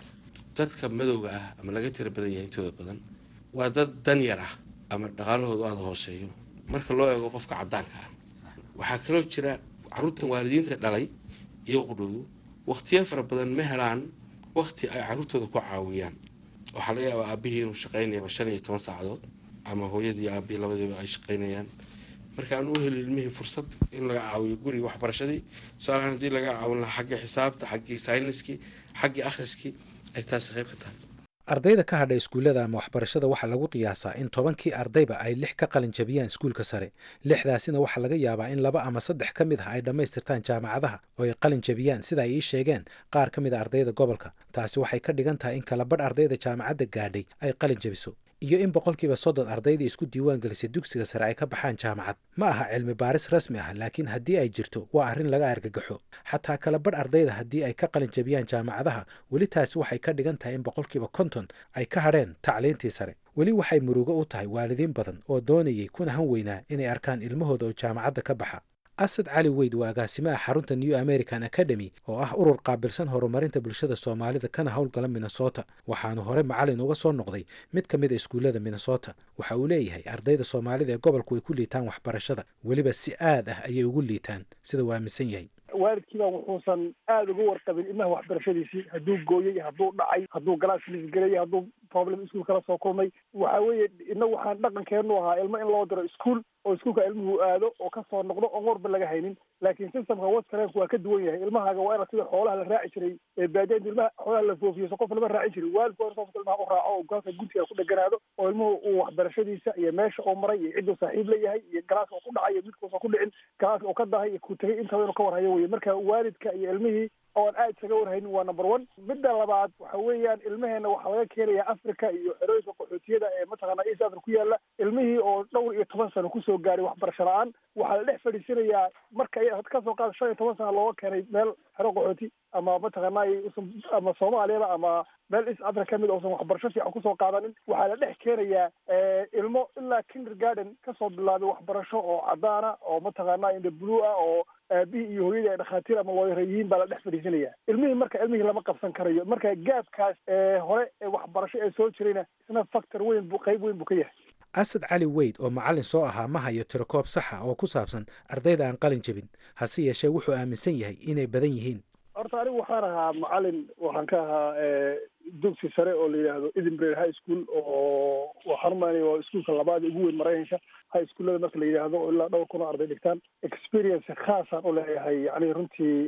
dadka madowga ah ama laga tira badan yahay intooda badan waa dad dan yar ah ama dhaqaalahoodu aada hooseeyo marka loo eego qofka cadaanka ah waxaa kaloo jira caruurtan waalidiinta dhalay iyo qudhoodu waqtiyo fara badan ma helaan waqti ay caruurtooda ku caawiyaan waxaa laga yaabaa aabihii inuu shaqaynayaba shan iyo toban saacadood ama hooyadii aabihii labadiiba ay shaqaynayaan marka aan u heli ilmihii fursad in laga caawiyo guriga waxbarashadii tusaalahaan haddii laga caawin lahaa xagga xisaabta xaggii sayniskii xaggii akhriskii ay taasi qayb ka tahay ardayda ka hadha iskuullada ama waxbarashada waxaa lagu qiyaasaa in tobankii ardayba ay lix ka qalin jabiyaan iskuulka sare lixdaasina waxaa laga yaabaa in laba ama saddex ka mid ah ay dhammaystirtaan jaamacadaha oo ay qalin jabiyaan sida ay ii sheegeen qaar ka mid a ardayda gobolka taasi waxay ka dhigan tahay in kalabadh ardayda jaamacadda gaadhay ay qalin jabiso iyo in boqolkiiba soddon ardaydii isku diiwaan gelisay dugsiga sare ay ka baxaan jaamacad ma aha cilmi baaris rasmi ah laakiin haddii ay jirto waa arrin laga argagaxo xataa kalabadh ardayda haddii ay ka qalin jabiyaan jaamacadaha weli taasi waxay ka dhigan tahay in boqolkiiba konton ay ka hadheen tacliintii sare weli waxay murugo u tahay waalidiin badan oo doonayay kuna han weynaa inay arkaan ilmahooda oo jaamacadda ka baxa asad cali weyd waa agaasimaha xarunta new american academy oo ah urur qaabilsan horumarinta bulshada soomaalida kana howlgala minnesota waxaanu hore macalin uga soo noqday mid ka mid a iskuullada minnesota waxa uu leeyahay ardayda soomaalida ee gobolku ay ku liitaan waxbarashada weliba si aad ah ayay ugu liitaan sida uu aaminsan yahay waalidkiiba wuxuusan aada uga warqabin ilmaha waxbarashadiisii hadduu gooyey hadduu dhacay hadduu galaas lisgelay hadduu problem iskuul kala soo kulmay waxa weeye ina waxaan dhaqankeenu ahaa ilmo in loo diro iskuol oo iskuulka ilmuhu aado oo kasoo noqdo oon warba laga haynin laakiin systemka waskareenku waa ka duwan yahay ilmahaaga waa ina sida xoolaha la raaci jiray ee baadiyainta ilmaha xoolaha la foofiyo so qof lama raacin jirin waalidku waa in qofka ilmaha u raaco oo gaalka guntiga ku dheganaado oo ilmuhu uu waxbarashadiisa iyo meesha uu maray iyo cidduu saaxiib la yahay iyo galaaska uu ku dhacay iyo midkuusan ku dhicin galaaska uu ka dahay iyo ku tegay intaba inuu ka warhayo weye marka waalidka iyo ilmihii oon aad isaga warhaynin waa number one midda labaad waxa weeyaan ilmaheena waxaa laga keenayaa africa iyo xerooyinka qaxootiyada ee mataqaana east africa ku yaala ilmihii oo dhowr iyo toban sano kusoo gaaray waxbarasho la-aan waxaa la dhex fadhiisanayaa marka kasoo qaada shan iyo toban sano looga keenay meel xero qaxooti ama mataqaana ama soomaaliyaba ama meel east africa kamid uusan waxbarasho fiican kusoo qaadanin waxaa la dhex keenayaa ilmo ilaa kindergarden kasoo bilaabay waxbarasho oo cadaana oo mataqaana indha blue ah oo aabihii iyo hooyadii ay dhakhaatiir ama looyara yihiin baa la dhex fadhiisanaya ilmihii marka ilmihii lama qabsan karayo marka gaabkaas hore ee waxbarasho ee soo jirayna isna factor weyn bu qayb weyn buu ka yahay asad cali weyd oo macallin soo ahaa ma hayo tirokoob saxa oo ku saabsan ardayda aan qalin jebin hase yeeshee wuxuu aaminsan yahay inay badan yihiin horta anigu waxaan ahaa macalin waxaan ka ahaa dugsi sare oo la yidhaahdo edinburgh high school oo waxaan umaynaya waa iskuulka labaad ugu weyn maraykanka high schoolada marka la yidhaahdo oo ilaa dhowr kun oo arday dhigtaan experience khaasaan u leeyahay yani runtii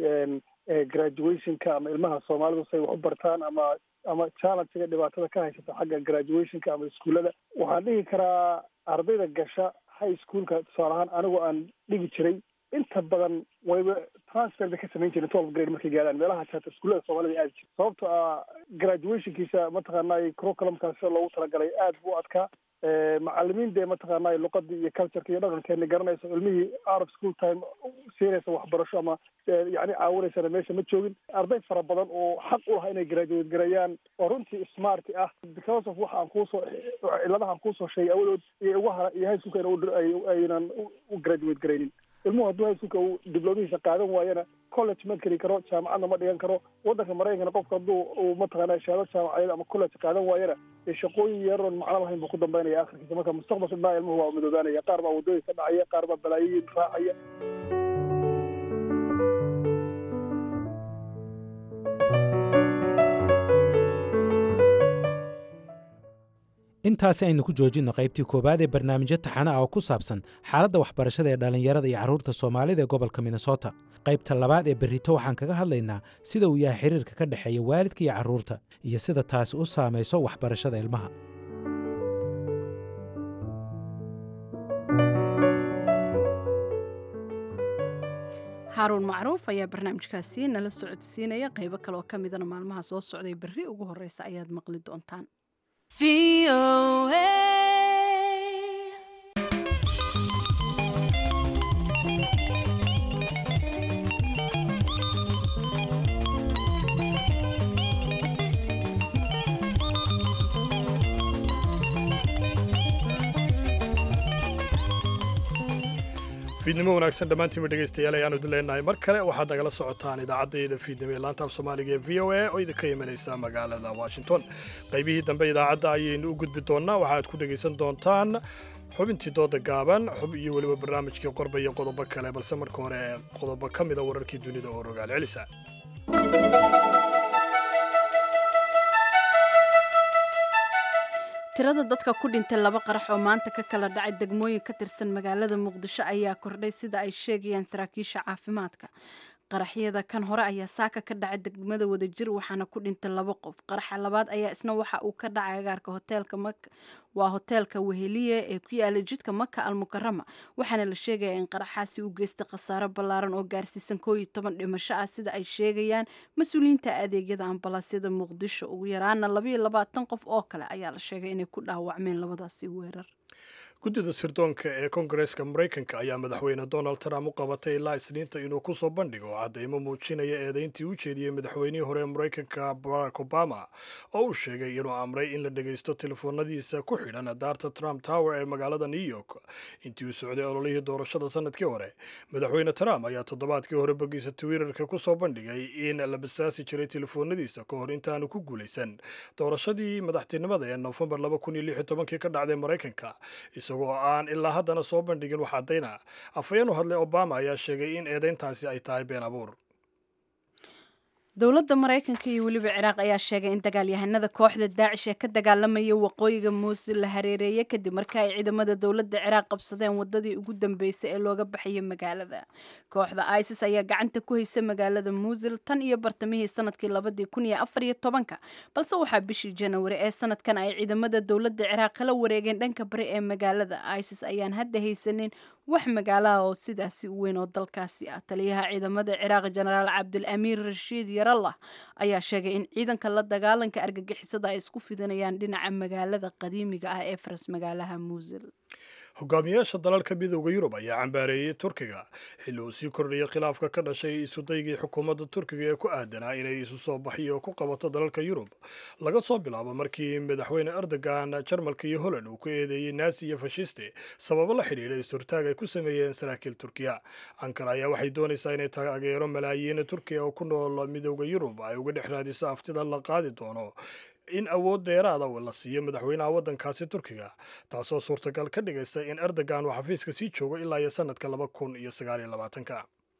graduationka ama ilmaha soomaalidu say wax u bartaan ama ama challengega dhibaatada ka haysata xagga graduationka ama iskuullada waxaan dhihi karaa ardayda gasha high schoolka tusaale ahaan anigoo aan dhigi jiray inta badan wayba transfer bay ka samayn jireen twelve grade markay gaadhaan meelaha jaata iskuullada soomaalida aadi jira sababto ah graduationkiisa mataqaanay curriculumkaas sida loogu talagalay aad buu adkaa macalimiin dee mataqaanay luqadii iyo cultureka iyo dhaqankeena garanayso ilmihii out of school time siinaysa waxbarasho ama yani caawinaysana meesha ma joogin arday fara badan oo xaq u lahaa inay graduate gareeyaan oo runtii smart ah because of waxa aan kuusoo ciladaha aan kuusoo sheegay awadood iyo uga hara iyo high schoolka aynan u graduate garaynin ilmuhu hadduu high schoolka uu diblomihiisa qaadan waayana college ma geli karo jaamacadna ma dhigan karo waddanka maraykankana qofka hadduu uu mataqaana shahaado jaamacadeed ama college qaadan waayana dee shaqooyin yaroon macno lahayn buu ku dambaynaya akhirkiisa marka mustaqbalka dhinaa ilmuhu waa midoobaanaya qaar baa waddooyinka dhacaya qaar baa balaayoyin raacaya intaasi aynu ku joojinno qaybtii koowaad ee barnaamijyo taxana ah oo ku saabsan xaaladda waxbarashada ee dhallinyarada iyo carruurta soomaalida ee gobolka minnesota qaybta labaad ee berrito waxaan kaga hadlaynaa sida uu yahay xiriirka ka dhexeeya waalidka iyo carruurta iyo sida taasi u saamayso waxbarashada ilmaha haaruun macruuf ayaa barnaamijkaasi nala socodsiinaya qaybo kale oo ka midana maalmaha soo socday berri ugu horeysa ayaad maqli doontaan fiidnimo wanaagsan dhammaantiinba dhegaystayaal ayaanu idin leenahay mar kale waxaad nagala socotaan idaacaddayda fiidnimo ee laantaaf soomaaliga ee v o a oo idinka imanaysa magaalada washington qaybihii dambe idaacadda ayaynu u gudbi doonnaa waxaad ku dhegaysan doontaan xubintii dooda gaaban xub iyo weliba barnaamijkii qorba iyo qodobo kale balse marka hore qodobo ka mida wararkii dunida oo rogaal celisa tirada dadka ku dhintay laba qarax oo maanta ka kala dhacay degmooyin ka tirsan magaalada muqdisho ayaa kordhay sida ay sheegayaan saraakiisha caafimaadka qaraxyada kan hore ayaa saaka ka dhacay degmada wadajir waxaana ku dhintay laba qof qaraxa labaad ayaa isna waxa uu ka dhacay agaarka hoteelka waa hoteelka weheliye ee ku yaala jidka maka almukarama waxaana la sheegayaa in qaraxaasi u geystay khasaaro ballaaran oo gaarsiisan koo iyo toban dhimasho ah sida ay sheegayaan mas-uuliyiinta adeegyada ambalaasyada muqdisho ugu yaraana labaiyo labaatan qof oo kale ayaa la sheegay inay ku dhaawacmeen labadaasi weerar guddida sirdoonka ee kongareeska maraykanka ayaa madaxweyne donald trump u qabatay ilaa isniinta inuu ku soo bandhigo caddaymo muujinaya eedayntii u jeediyey madaxweynihii hore ee maraykanka barack obama oo uu sheegay inuu amray in la dhegaysto telefoonadiisa ku xidhan daarta trump tower ee magaalada new york intii uu socday ololihii doorashada sanadkii hore madaxweyne trump ayaa toddobaadkii hore bogiisa twitterka ku soo bandhigay in la basaasi jiray telefoonadiisa ka hor intaanu ku guulaysan doorashadii madaxtinimada ee nofembar kii ka dhacday maraykanka isagoo aan ilaa haddana soo bandhigin wax caddayna afhayeen u hadlay obama ayaa sheegay in eedayntaasi ay tahay been abuur dowladda maraykanka iyo weliba ciraaq ayaa sheegay in dagaalyahanada kooxda daacish ee ka dagaalamaya waqooyiga muusil la hareereeyay kadib marka ay ciidamada dowladda ciraaq qabsadeen wadadii ugu dambeysay ee looga baxayay magaalada kooxda isis ayaa gacanta ku haysa magaalada muusil tan iyo bartamihii sanadkii labadii kun iyo afar iyo tobanka balse waxaa bishii janawari ee sanadkan ay ciidamada dowladda ciraaq kala wareegeen dhanka bari ee magaalada isis ayaan hadda haysanin wax magaalaha oo sidaasi u weyn oo dalkaasi ah taliyaha ciidamada ciraaq jenaraal cabdul amiir rashiid yarallah ayaa sheegay in ciidanka la dagaalanka argagixisada ay isku fidinayaan dhinaca magaalada qadiimiga ah ee faras magaalaha muusil hogaamiyaasha dalalka midooda yurub ayaa cambaareeyey turkiga xilli uu sii kordhayay khilaafka ka dhashay isudaygii xukuumadda turkiga ee ku aadanaa inay isu soo baxiyo ku qabato dalalka yurub laga soo bilaabo markii madaxweyne erdogan jarmalka iyo holland uu ku eedeeyey naasi iyo fashiste sababo la xidhiidha is-hortaag ay ku sameeyeen saraakiil turkiya ankara ayaa waxay doonaysaa inay taageero malaayiin turkiya oo ku nool midooda yurub ay uga dhex raadiso aftida la qaadi doono in awood dheeraada la siiyo madaxweynaha waddankaasi turkiga taasoo suurtagal ka dhigaysa in erdogan uu xafiiska sii joogo ilaa iyo sanadka laba kun iyo sagaaliyo labaatanka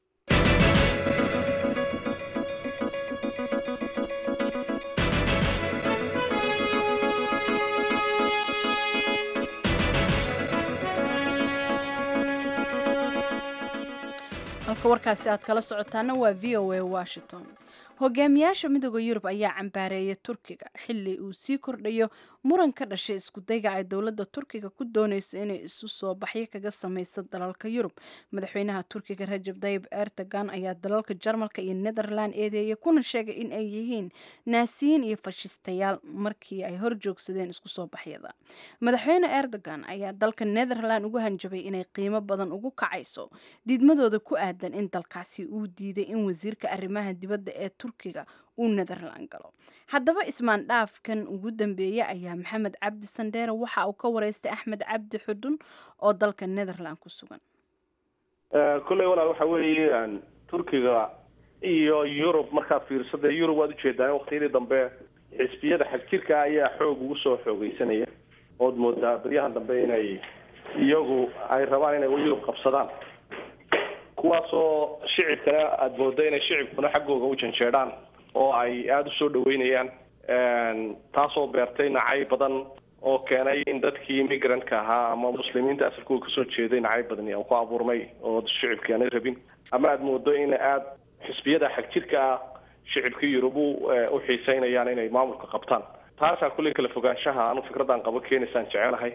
halka warkaasi aad kala socotaana waa v o a washington hogaamiyaasha midooda yurub ayaa cambaareeyay turkiga xili uu sii kordhayo muran ka dhashay iskudayga ay dowladda turkiga ku doonayso inay isu soo baxyo kaga samayso dalalka yurub madaxweynaha turkiga rajab tayib erdogan ayaa dalalka jarmalka iyo netherland eedeeyay kuna sheegay in ay yihiin naasiyiin iyo fashistayaal markii ay hor joogsadeen isku soo baxyada madaxweyne erdogan ayaa dalka netherland ugu hanjabay inay qiimo badan ugu kacayso diidmadooda ku aadan in dalkaasi uu diiday in wasiirka arrimaha dibadda ee turkiga uu netherland galo haddaba ismaan dhaafkan ugu dambeeya ayaa maxamed cabdi sandheere waxa uu ka wareystay axmed cabdi xudun oo dalka netherland ku sugan kolley walaal waxa weeye turkiga iyo yurub markaad fiirso dee yurub waad ujeedaa waqtiyadii dambe xisbiyada xagjirka ayaa xoog ugu soo xoogeysanaya ood moodaa baryahan dambe inay iyagu ay rabaan inay yurub qabsadaan kuwaasoo shicibkana aada mooda inay shicibkuna xaggooga u janjeedhaan oo ay aada usoo dhaweynayaan taasoo beertay nacay badan oo keenay in dadkii immigrant-ka ahaa ama muslimiinta asalkooda kasoo jeeday nacayb badani ku abuurmay oo shicibkii aanay rabin ama aada moodo in aada xisbiyada xagjirka ah shicibkii yurub u u xiiseynayaan inay maamulka qabtaan taasaa kulley kala fogaanshaha anu fikradan qabo keenaysaan jecelahay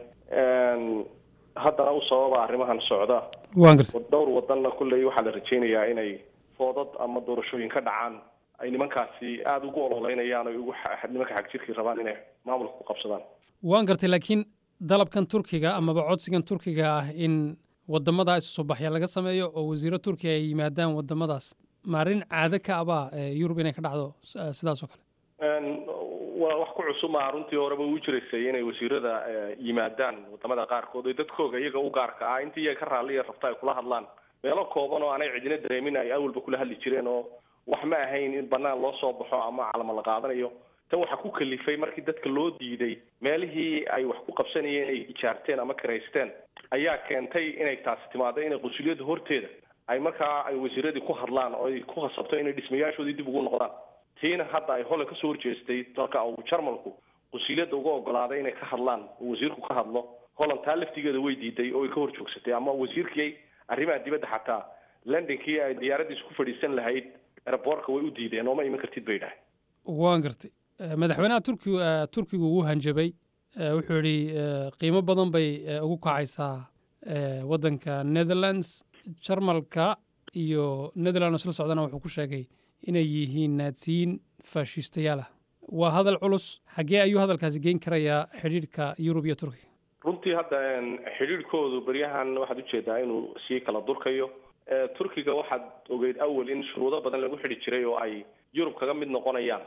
haddana u sababa arrimahan socda waan gartay dhowr wadanna kulley waxaa la rajeynayaa inay foodad ama doorashooyin ka dhacaan ay nimankaasi aada ugu ololeynayaan o ugu nimanka xagjirkii rabaan inay maamulka ku qabsadaan waan gartay laakiin dalabkan turkiga amaba codsigan turkiga ah in wadamada isu soo baxya laga sameeyo oo wasiiro turkiga ay yimaadaan wadamadaas ma arrin caado ka abaa yurub inay ka dhacdo sidaas oo kale waa wax ku cusub maaha runtii horeba u jiraysay inay wasiirada yimaadaan wadamada qaarkood oo dadkooga iyaga u gaarka ah intii iyaga ka raalliya rabta ay kula hadlaan meelo kooban oo aanay cidina dareemin ay awalba kula hadli jireen oo wax ma ahayn in banaan loo soo baxo ama calama la qaadanayo tan waxaa ku kalifay markii dadka loo diiday meelihii ay wax ku qabsanayeen ay ijaarteen ama kiraysteen ayaa keentay inay taasi timaado inay qunsuliyadda horteeda ay markaa ay wasiiradii ku hadlaan oo ay ku khasabto inay dhismayaashoodii dib ugu noqdaan tiina hadda ay holan kasoo horjeestay dalka uu jarmalku qunsuliyadda uga ogolaaday inay ka hadlaan oo wasiirku ka hadlo holland taa laftigeeda way diiday oo ay ka hor joogsatay ama wasiirkii arrimaha dibadda xataa londonkii ay diyaaradiisu ku fadhiisan lahayd eraboorka way u diideen oo ma iman kartid bay dhahay waan gartay madaxweynaha turki turkigu ugu hanjabay wuxuu yidhi qiimo badan bay ugu kacaysaa waddanka netherlands jarmalka iyo netherlands la socdana wuxuu ku sheegay inay yihiin naadsiyiin faashiistayaal ah waa hadal culus xaggee ayuu hadalkaasi geyn karayaa xidhiidhka yurub iyo turkiga runtii hadda xidhiidhkoodu beryahan waxaad ujeedaa inuu sii kala durkayo turkiga waxaad ogeyd awal in shuruudo badan lagu xidhi jiray oo ay yurub kaga mid noqonayaan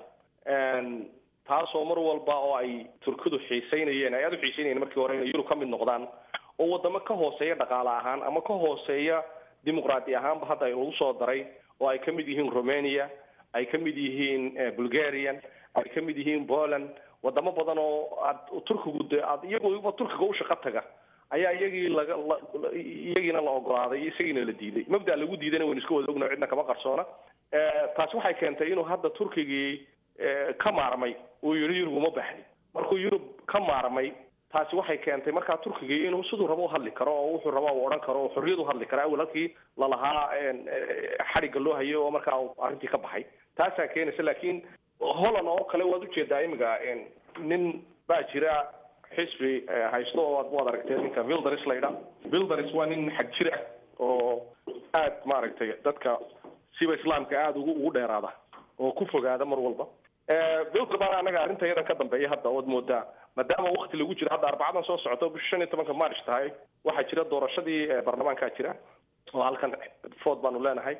taasoo mar walba oo ay turkidu xiiseynayeen ay aada u xiiseynayeen markii hore inay yurub ka mid noqdaan oo wadamo ka hooseeya dhaqaale ahaan ama ka hooseeya dimuqraadi ahaanba hadda ay lagu soo daray oo ay ka mid yihiin romania ay ka mid yihiin bulgarian ay ka mid yihiin poland wadamo badan oo aad turkigu de aad iyaguba turkiga u shaqo taga ayaa iyagii laga iyagiina la ogolaaday isagiina la diiday mabda lagu diidayna waynu iska wada ogna cidna kama qarsoona taasi waxay keentay inuu hadda turkigii ka maarmay uu yihi yurub uma baxdi markuu yurub ka maarmay taasi waxay keentay markaa turkigii inuu siduu rabo u hadli karo oo wuxuu raba u odhan karo oo xorriyad u hadli karo awal halkii lalahaa xadhigga loo hayo oo markaa arrintii ka baxay taasaa keenaysa laakiin holland oo kale waad ujeedaa imiga nin baa jira xisbi haysto oo waad aragtee ninka vildaris la ydhaa vildaris waa nin xag jir ah oo aad maaragtay dadka siba islaamka aada ugu ugu dheeraada oo ku fogaada mar walba vilder baan anaga arrinta iyadan ka dambeeya hadda ood moodaa maadaama wakti lagu jiro hadda arbacadan soo socoto bisha shan iyo tobanka march tahay waxaa jira doorashadii baarlamaankaa jira oo halkan food baanu leenahay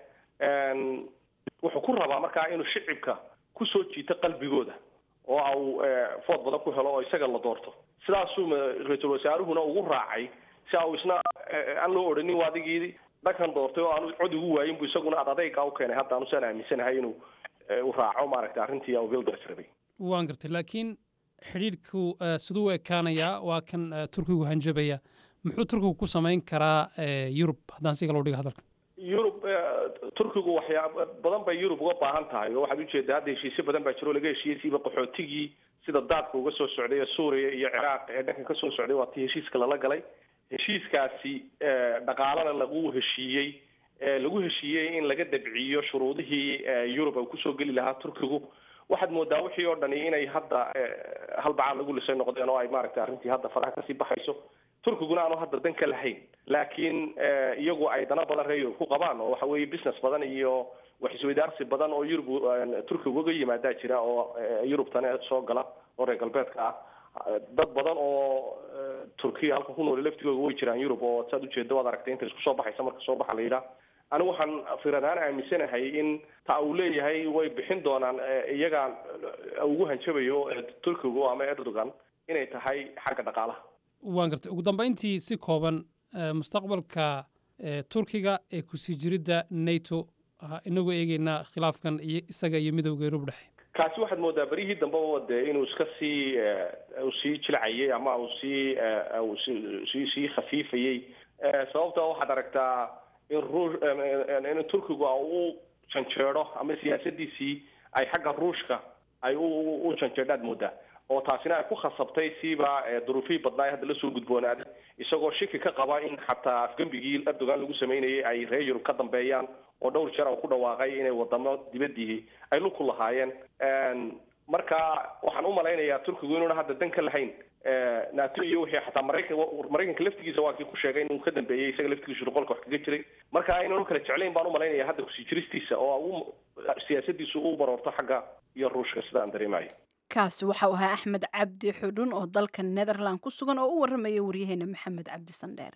wuxuu ku rabaa markaa inuu shicibka kusoo jiito qalbigooda oo au food badan ku helo oo isaga la doorto sidaasuu ra-iisul wasaaruhuna ugu raacay si au isna aan loo odhanin waa adigii dhankan doortay oo aanu cod ugu waayin bu isaguna ad adeyga u keenay hadda aanu saan aaminsanahay inuu u raaco maaragtay arrintii au vilders rabay waan gartay laakiin xidhiidhku siduu u ekaanayaa waa kan turkigu hanjabaya muxuu turkigu ku samayn karaa yurub haddaan si kale u dhigo hadalka yurub turkigu waxyaaba badan bay yurub uga baahan tahay oo waxaad ujeedaa hadda heshiisyo badan baa jiro oo laga heshiiyey siiba qaxootigii sida daadka uga soo socday ee suuriya iyo ciraaq ee dhankan kasoo socday waa tii heshiiska lala galay heshiiskaasi dhaqaalana lagu heshiiyey lagu heshiiyey in laga dabciyo shuruudihii yurub ay kusoo geli lahaa turkigu waxaad moodaa wixii oo dhani inay hadda halbacaan lagu lisay noqdeen oo ay maaragtay arrintii hadda faraha kasii baxayso turkiguna aanu hadda dan ka lahayn laakiin iyagu ay dana badan reer yurub ku qabaan oo waxa weeye business badan iyo wax isweydaarsi badan oo yurub turkiga uga yimaadaa jira oo yurubtana soo gala oo reer galbeedka ah dad badan oo turkiya halka ku nool laftigooda way jiraan yurub oo saad ujeeda waad aragtay inta isku soo baxaysa marka soo baxa la yidhaah anigu waxaan firadaan aaminsanahay in ta uu leeyahay way bixin doonaan iyaga ugu hanjabayo turkigu ama erdogan inay tahay xagga dhaqaalaha waan gartay ugu dambayntii si kooban mustaqbalka turkiga ee kusii jiridda nato inagoo eegeynaa khilaafkan iyo isaga iyo midowga yurub dhexe kaasi waxaad moodaa beryihii dambeba de inuu iska sii uu sii jilcayay ama uu sii sii sii khafiifayey sababta waxaad aragtaa in ruush in turkigu u janjeero ama siyaasadiisii ay xagga ruushka ay u janjeedhaad moodaa oo taasina ay ku khasabtay siiba duruufihii badnaa ee hadda lasoo gudboonaaday isagoo shiki ka qaba in xataa afgembigii erdogan lagu sameynayay ay reer yurub ka dambeeyaan oo dhowr jeer uu ku dhawaaqay inay wadamo dibadii ay lug ku lahaayeen marka waxaan u malaynayaa turkigu inuuna hadda dan ka lahayn nato iyo wixii xataa maraykan maraykanka laftigiisa waa kii ku sheegay inuu ka dambeeyey isaga laftigiisu shuqolka wax kaga jiray marka aynan kala jeclayn baan u malaynayaa hadda kusii jiristiisa oo u siyaasadiisu u baroorto xagga iyo ruushka sida aan dareemayo kaasi waxa uu ahaa axmed cabdi xudhun oo dalka netherland ku sugan oo u warramaya waryaheena maxamed cabdi sandheere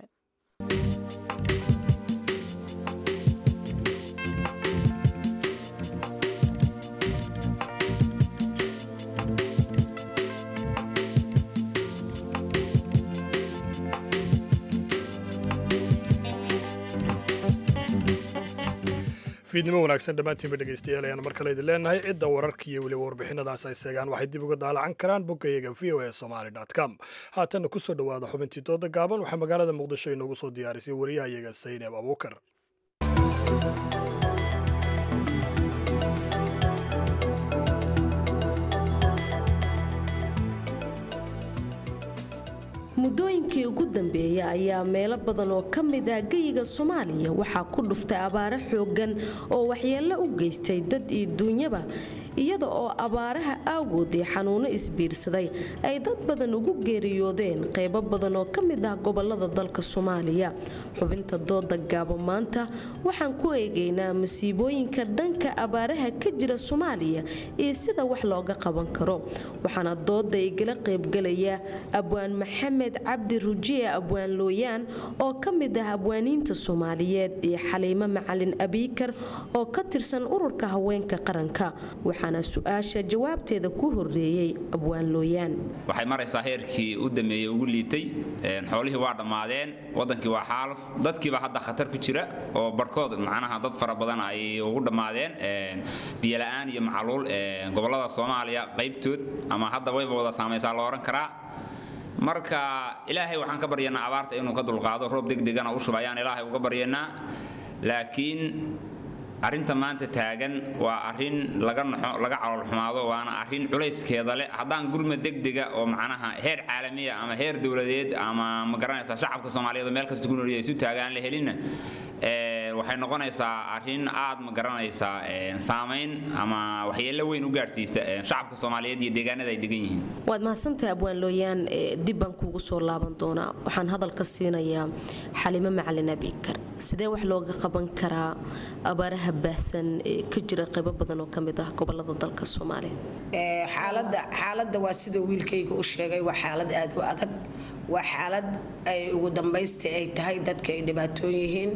fiidnimo wanaagsan dhammaantiinba dhegeystayaal ayaan mar kale idin leenahay cidda wararka iyo weliba warbixinadaas ay seegaan waxay dib uga daalacan karaan boggayaga v o a somaly com haatanna kusoo dhowaada xubintii dooda gaaban waxaa magaalada muqdisho inoogu soo diyaarisay wariyahayaga saynab abuukar muddooyinkii ugu dambeeyay ayaa meelo badan oo ka mid ah geyiga soomaaliya waxaa ku dhuftay abaaro xooggan oo waxyeello u geystay dad iyo duunyaba iyada oo abaaraha awgoodii xanuuno isbiirsaday ay dad badan ugu geeriyoodeen qaybo badan oo ka mid ah gobolada dalka soomaaliya xubinta dooda gaabo maanta waxaan ku eegaynaa masiibooyinka dhanka abaaraha ka jira soomaaliya iyo sida wax looga qaban karo waxaana dooda igala qaybgalaya abwaan maxamed cabdi rujiye abwaan looyaan oo ka mid ah abwaaniinta soomaaliyeed iyo xaliimo macalin abiikar oo ka tirsan ururka haweenka qaranka waxaana su-aasha jawaabteeda ku horeeyey abwaan looyaan waxay maraysaa heerkii u dameeyey ugu liitay xoolihii waa dhammaadeen wadankii waa xaaluf dadkiiba hadda khatar ku jira oo barkood macnaha dad fara badan ay ugu dhammaadeen biyola'aan iyo macluul gobolada soomaaliya qaybtood ama hadda wayba wada saamaysaa la odhan karaa marka ilaahay waxaan ka baryanaa abaarta inuu ka dulqaado roob degdegana u shuba ayaan ilaahay uga baryanaa laakiin arrinta maanta taagan waa arrin laga naxo laga caloolxumaado waana arrin culayskeeda leh haddaan gurma degdega oo macnaha heer caalamiya ama heer dowladeed ama ma garanaysaa shacabka soomaaliyeed oo meel kasta ku noolya isu taagaan la helinna waxay noqonaysaa arrin aad ma garanaysaa saamayn ama waxyeello weyn u gaadhsiista shacabka soomaaliyeed iyo deegaanada ay degan yihiin waad mahadsantahay abwaan looyaan dib baan kuugu soo laaban doonaa waxaan hadalka siinayaa xalimo macalin abikar sidee wax looga qaban karaa abaaraha baahsan ee ka jira qaybo badan oo ka mid ah gobolada dalka soomaaliya xaaladda xaaladda waa sida wiilkayga u sheegay waa xaalad aad u adag waa xaalad ay ugu dambaystii ay tahay dadka ay dhibaatoon yihiin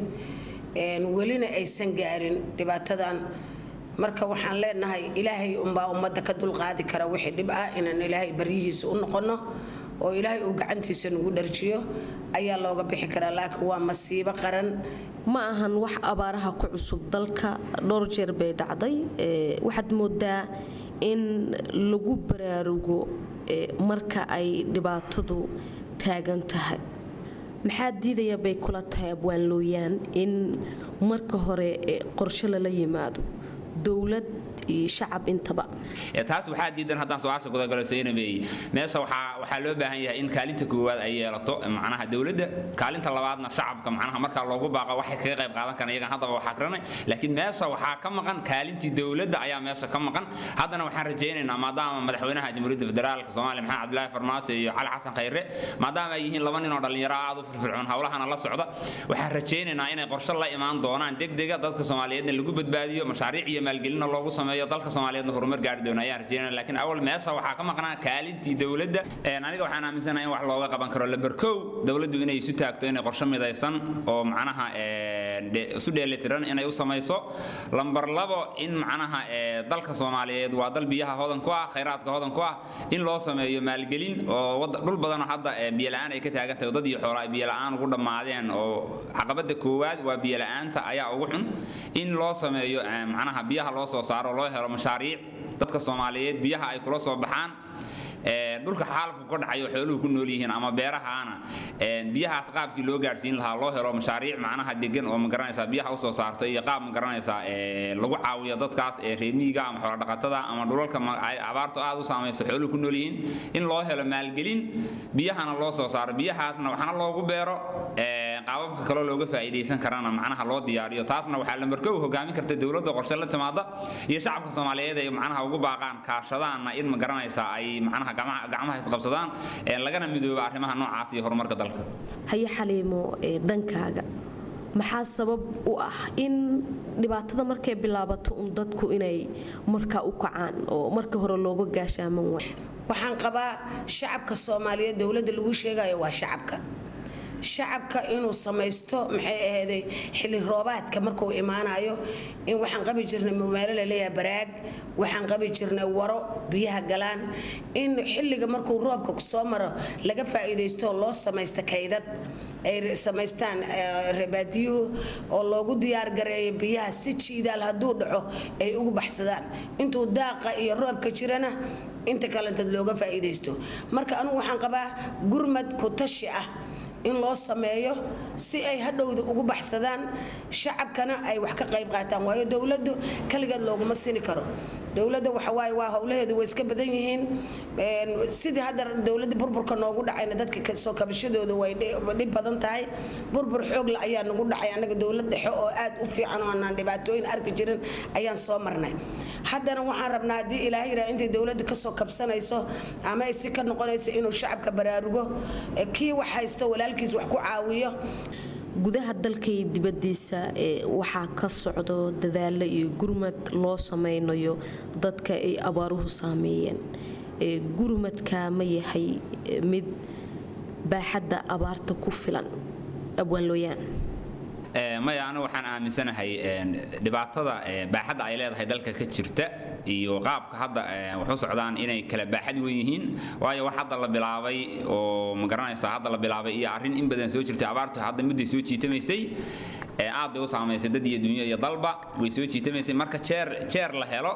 welina aysan gaarin dhibaatadan marka waxaan leenahay ilaahay unbaa ummadda ka dulqaadi kara wixii dhib ah inaan ilaahay baryihiisa u noqono oo ilaahay uu gacantiisa nagu dharjiyo ayaa looga bixi karaa laakiin waa masiibo qaran ma ahan wax abaaraha ku cusub dalka dhowr jeer bay dhacday waxaad moodaa in lagu baraarugo marka ay dhibaatadu taagan tahay maxaa diidaya bay kula tahay abwaan looyaan in marka hore qorshe lala yimaado dowlad iyo shacab intaba taas waxaa diidan haddaan su-aasha gudagalo saynabeey meesha waxaa waxaa loo baahan yahay in kaalinta koowaad ay yeelato macnaha dowladda kaalinta labaadna shacabka macnaha markaa loogu baaqo waxay kaga qayb qaadan karaan iyagan haddaba waxaa garanay laakiin meesha waxaa ka maqan kaalintii dowladda ayaa meesha ka maqan haddana waxaan rajaynaynaa maadaama madaxweynaha jamhuuriyadda federaalka soomaaliya maxamed cabdilaahi farmaajo iyo cali xasan khayre maadaama ay yihiin laba nin oo dhallinyaro aad u firfircoon howlahana la socda waxaan rajaynaynaa inay qorshe la imaan doonaan degdega dadka soomaaliyeedna lagu badbaadiyo mashaariic iyo maalgelinna loogu sameeyo dalka soomaaliyeedna horumar gaari doona ayaan rajeynaya laakiin awal meesha waxaa ka maqnaa kaalintii dowladda aniga waxaan aaminsanahay in wax looga qaban karo lamber kow dowladdu inay isu taagto inay qorshe midaysan oo macnaha isu dheelitiran inay u samayso lamber labo in macnaha dalka soomaaliyeed waa dal biyaha hodan ku ah khayraadka hodan ku ah in loo sameeyo maalgelin oo dhul badanoo hadda biyola'aan ay ka taagan tahay dad iyo xoola ay biyola'aan ugu dhammaadeen oo caqabada koowaad waa biyola'aanta ayaa ugu xun in loo sameeyo macnaha biyaha loo soo saaro loo helo mashaariic dadka soomaaliyeed biyaha ay kula soo baxaan dhulka xaalafku ka dhacayo xooluhu ku nool yihiin ama beerahaana biyahaas qaabkii loo gaadhsiin lahaa loo helo mashaariic macnaha degan oo magaranaysaa biyaha usoo saarto iyo qaab magaranaysaa lagu caawiyo dadkaas ee reemiyiga ama xoolodhaqatada ama dhulalka abaartu aad u saamayso xooluhu ku nool yihiin in loo helo maalgelin biyahana loo soo saaro biyahaasna waxna loogu beero qaababka kaloo looga faa'iidaysan karana macnaha loo diyaariyo taasna waxaa lambarkow hogaamin karta dowladda qorshe la timaada iyo shacabka soomaaliyeed ay macnaha ugu baaqaan kaashadaanna in ma garanaysaa ay macnaha gacmaha isqabsadaan lagana midooba arrimaha noocaas iyo horumarka dalka haye xaliimo dhankaaga maxaa sabab u ah in dhibaatada markay bilaabato un dadku inay markaa u kacaan oo marka hore looga gaashaaman waay waxaan qabaa shacabka soomaaliyeed dowladda lagu sheegayo waa shacabka shacabka inuu samaysto maxay ahayday xilli roobaadka markuu imaanayo in waxaan qabi jirnay meelo laleeyahay baraag waxaan qabi jirnay waro biyaha galaan in xilliga markuu roobka soo maro laga faa'iidaysto loo samaysta kaydad ay samaystaan rebaadiyuhu oo loogu diyaargareeyo biyaha si jiidaal hadduu dhaco ay ugu baxsadaan intuu daaqa iyo roobka jirana inta kalentood looga faa'iidaysto marka anugu waxaan qabaa gurmad ku tashi ah in loo sameeyo si ay hadhowda ugu baxsadaan shacabkana ay wax ka qayb qaataan waayo dowladdu kaligeed looguma sini karo dowladda waxawaaye waa howlaheedu way iska badan yihiin sidii hadda dowladda burburka noogu dhacayna dadka soo kabashadooda way dhib badan tahay burbur xoogla ayaa nagu dhacay annaga dowlad dhexe oo aad u fiican oo aanaan dhibaatooyin arki jirin ayaan soo marnay haddana waxaan rabnaa haddii ilaahay yidhaha intay dowladda kasoo kabsanayso ama ay si ka noqonayso inuu shacabka baraarugo kii wax haysto walaalkiis wax ku caawiyo gudaha dalka iyo dibadiisa waxaa ka socdo dadaalo iyo gurmad loo sameynayo dadka ay abaaruhu saameeyeen gurmadka ma yahay mid baaxadda abaarta ku filan abwaanlooyaan maya anigu waxaan aaminsanahay dhibaatada baaxadda ay leedahay dalka ka jirta iyo qaabka hadda waxu socdaan inay kala baaxad weyn yihiin waayo wax hadda la bilaabay oo ma garanaysaa hadda la bilaabay iyo arrin in badan soo jirtay abaartu hadda mudday soo jiitamaysay aad bay u saamaysay dad iyo dunya iyo dalba way soo jiitamaysay marka jeer jeer la helo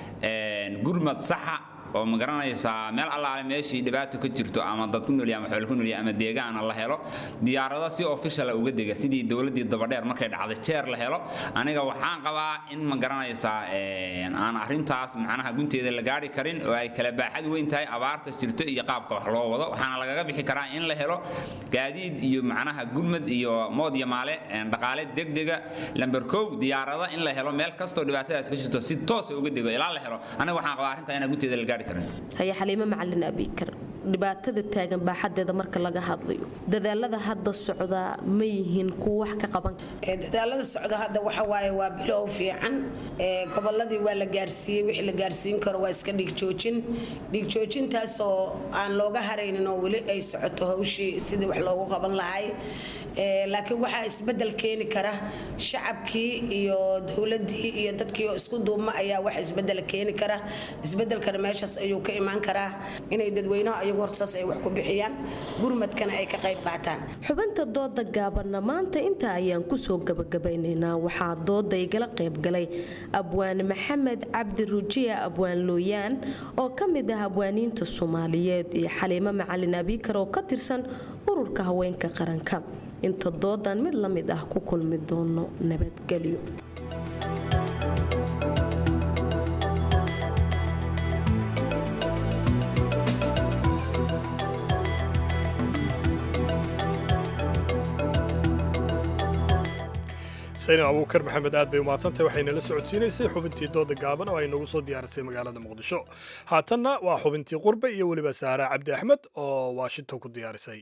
gurmad saxa oo ma garanaysaa meel allaale meeshii dhibaato ka jirto ama dad ku noolya ama xoolo ku noolya ama deegaana la helo diyaarado si officiala uga dega sidii dowladdii dabadheer markay dhacday jeer la helo aniga waxaan qabaa in ma garanaysaa aan arrintaas macnaha gunteeda la gaari karin oo ay kala baaxad weyn tahay abaarta jirto iyo qaabka wax loo wado waxaana lagaga bixi karaa in la helo gaadiid iyo macnaha gurmad iyo mood iyo maale dhaqaale degdega lamber kow diyaarado in la helo meel kastoo dhibaatadaas ka jirto si toosa uga dego ilaa la helo aniga waxaan qabaa arrintaa inaa gunteeda la gaari haya xaliimo macalin abikar dhibaatada taagan baaxadeeda marka laga hadlayo dadaalada hadda socdaa ma yihiin kuwa wax ka qaban dadaalada socda hadda waxa waaye waa bilow fiican goboladii waa la gaarsiiyey wixii la gaarsiin karo waa iska dhiigjoojin dhiigjoojintaasoo aan looga haraynin oo weli ay socoto hawshii sidii wax loogu qaban lahay laakiin waxaa isbedel keeni kara shacabkii iyo dowladii iyo dadkii oo isku duubma ayaa wax isbedel keeni kara isbedelkana meeshaas ayuu ka imaan karaa inay dadweynaha ayagu horsaas ay wax ku bixiyaan gurmadkana ay ka qayb qaataan xubinta dooda gaabanna maanta intaa ayaan kusoo gabagabaynaynaa waxaa dooda igala qaybgalay abwaan maxamed cabdi rujiya abwaan looyaan oo ka mid ah abwaaniinta soomaaliyeed iyo xaliimo macalin abikar oo ka tirsan ururka haweenka qaranka inta doodan mid la mid ah ku kulmi doono nabadgelyo saynin abuukar maxamed aad bay umahadsantahy waxayna la socodsiinaysay xubintii dooda gaaban oo ay nagu soo diyaarisay magaalada muqdisho haatanna waa xubintii qurbe iyo weliba saara cabdi axmed oo washington ku diyaarisay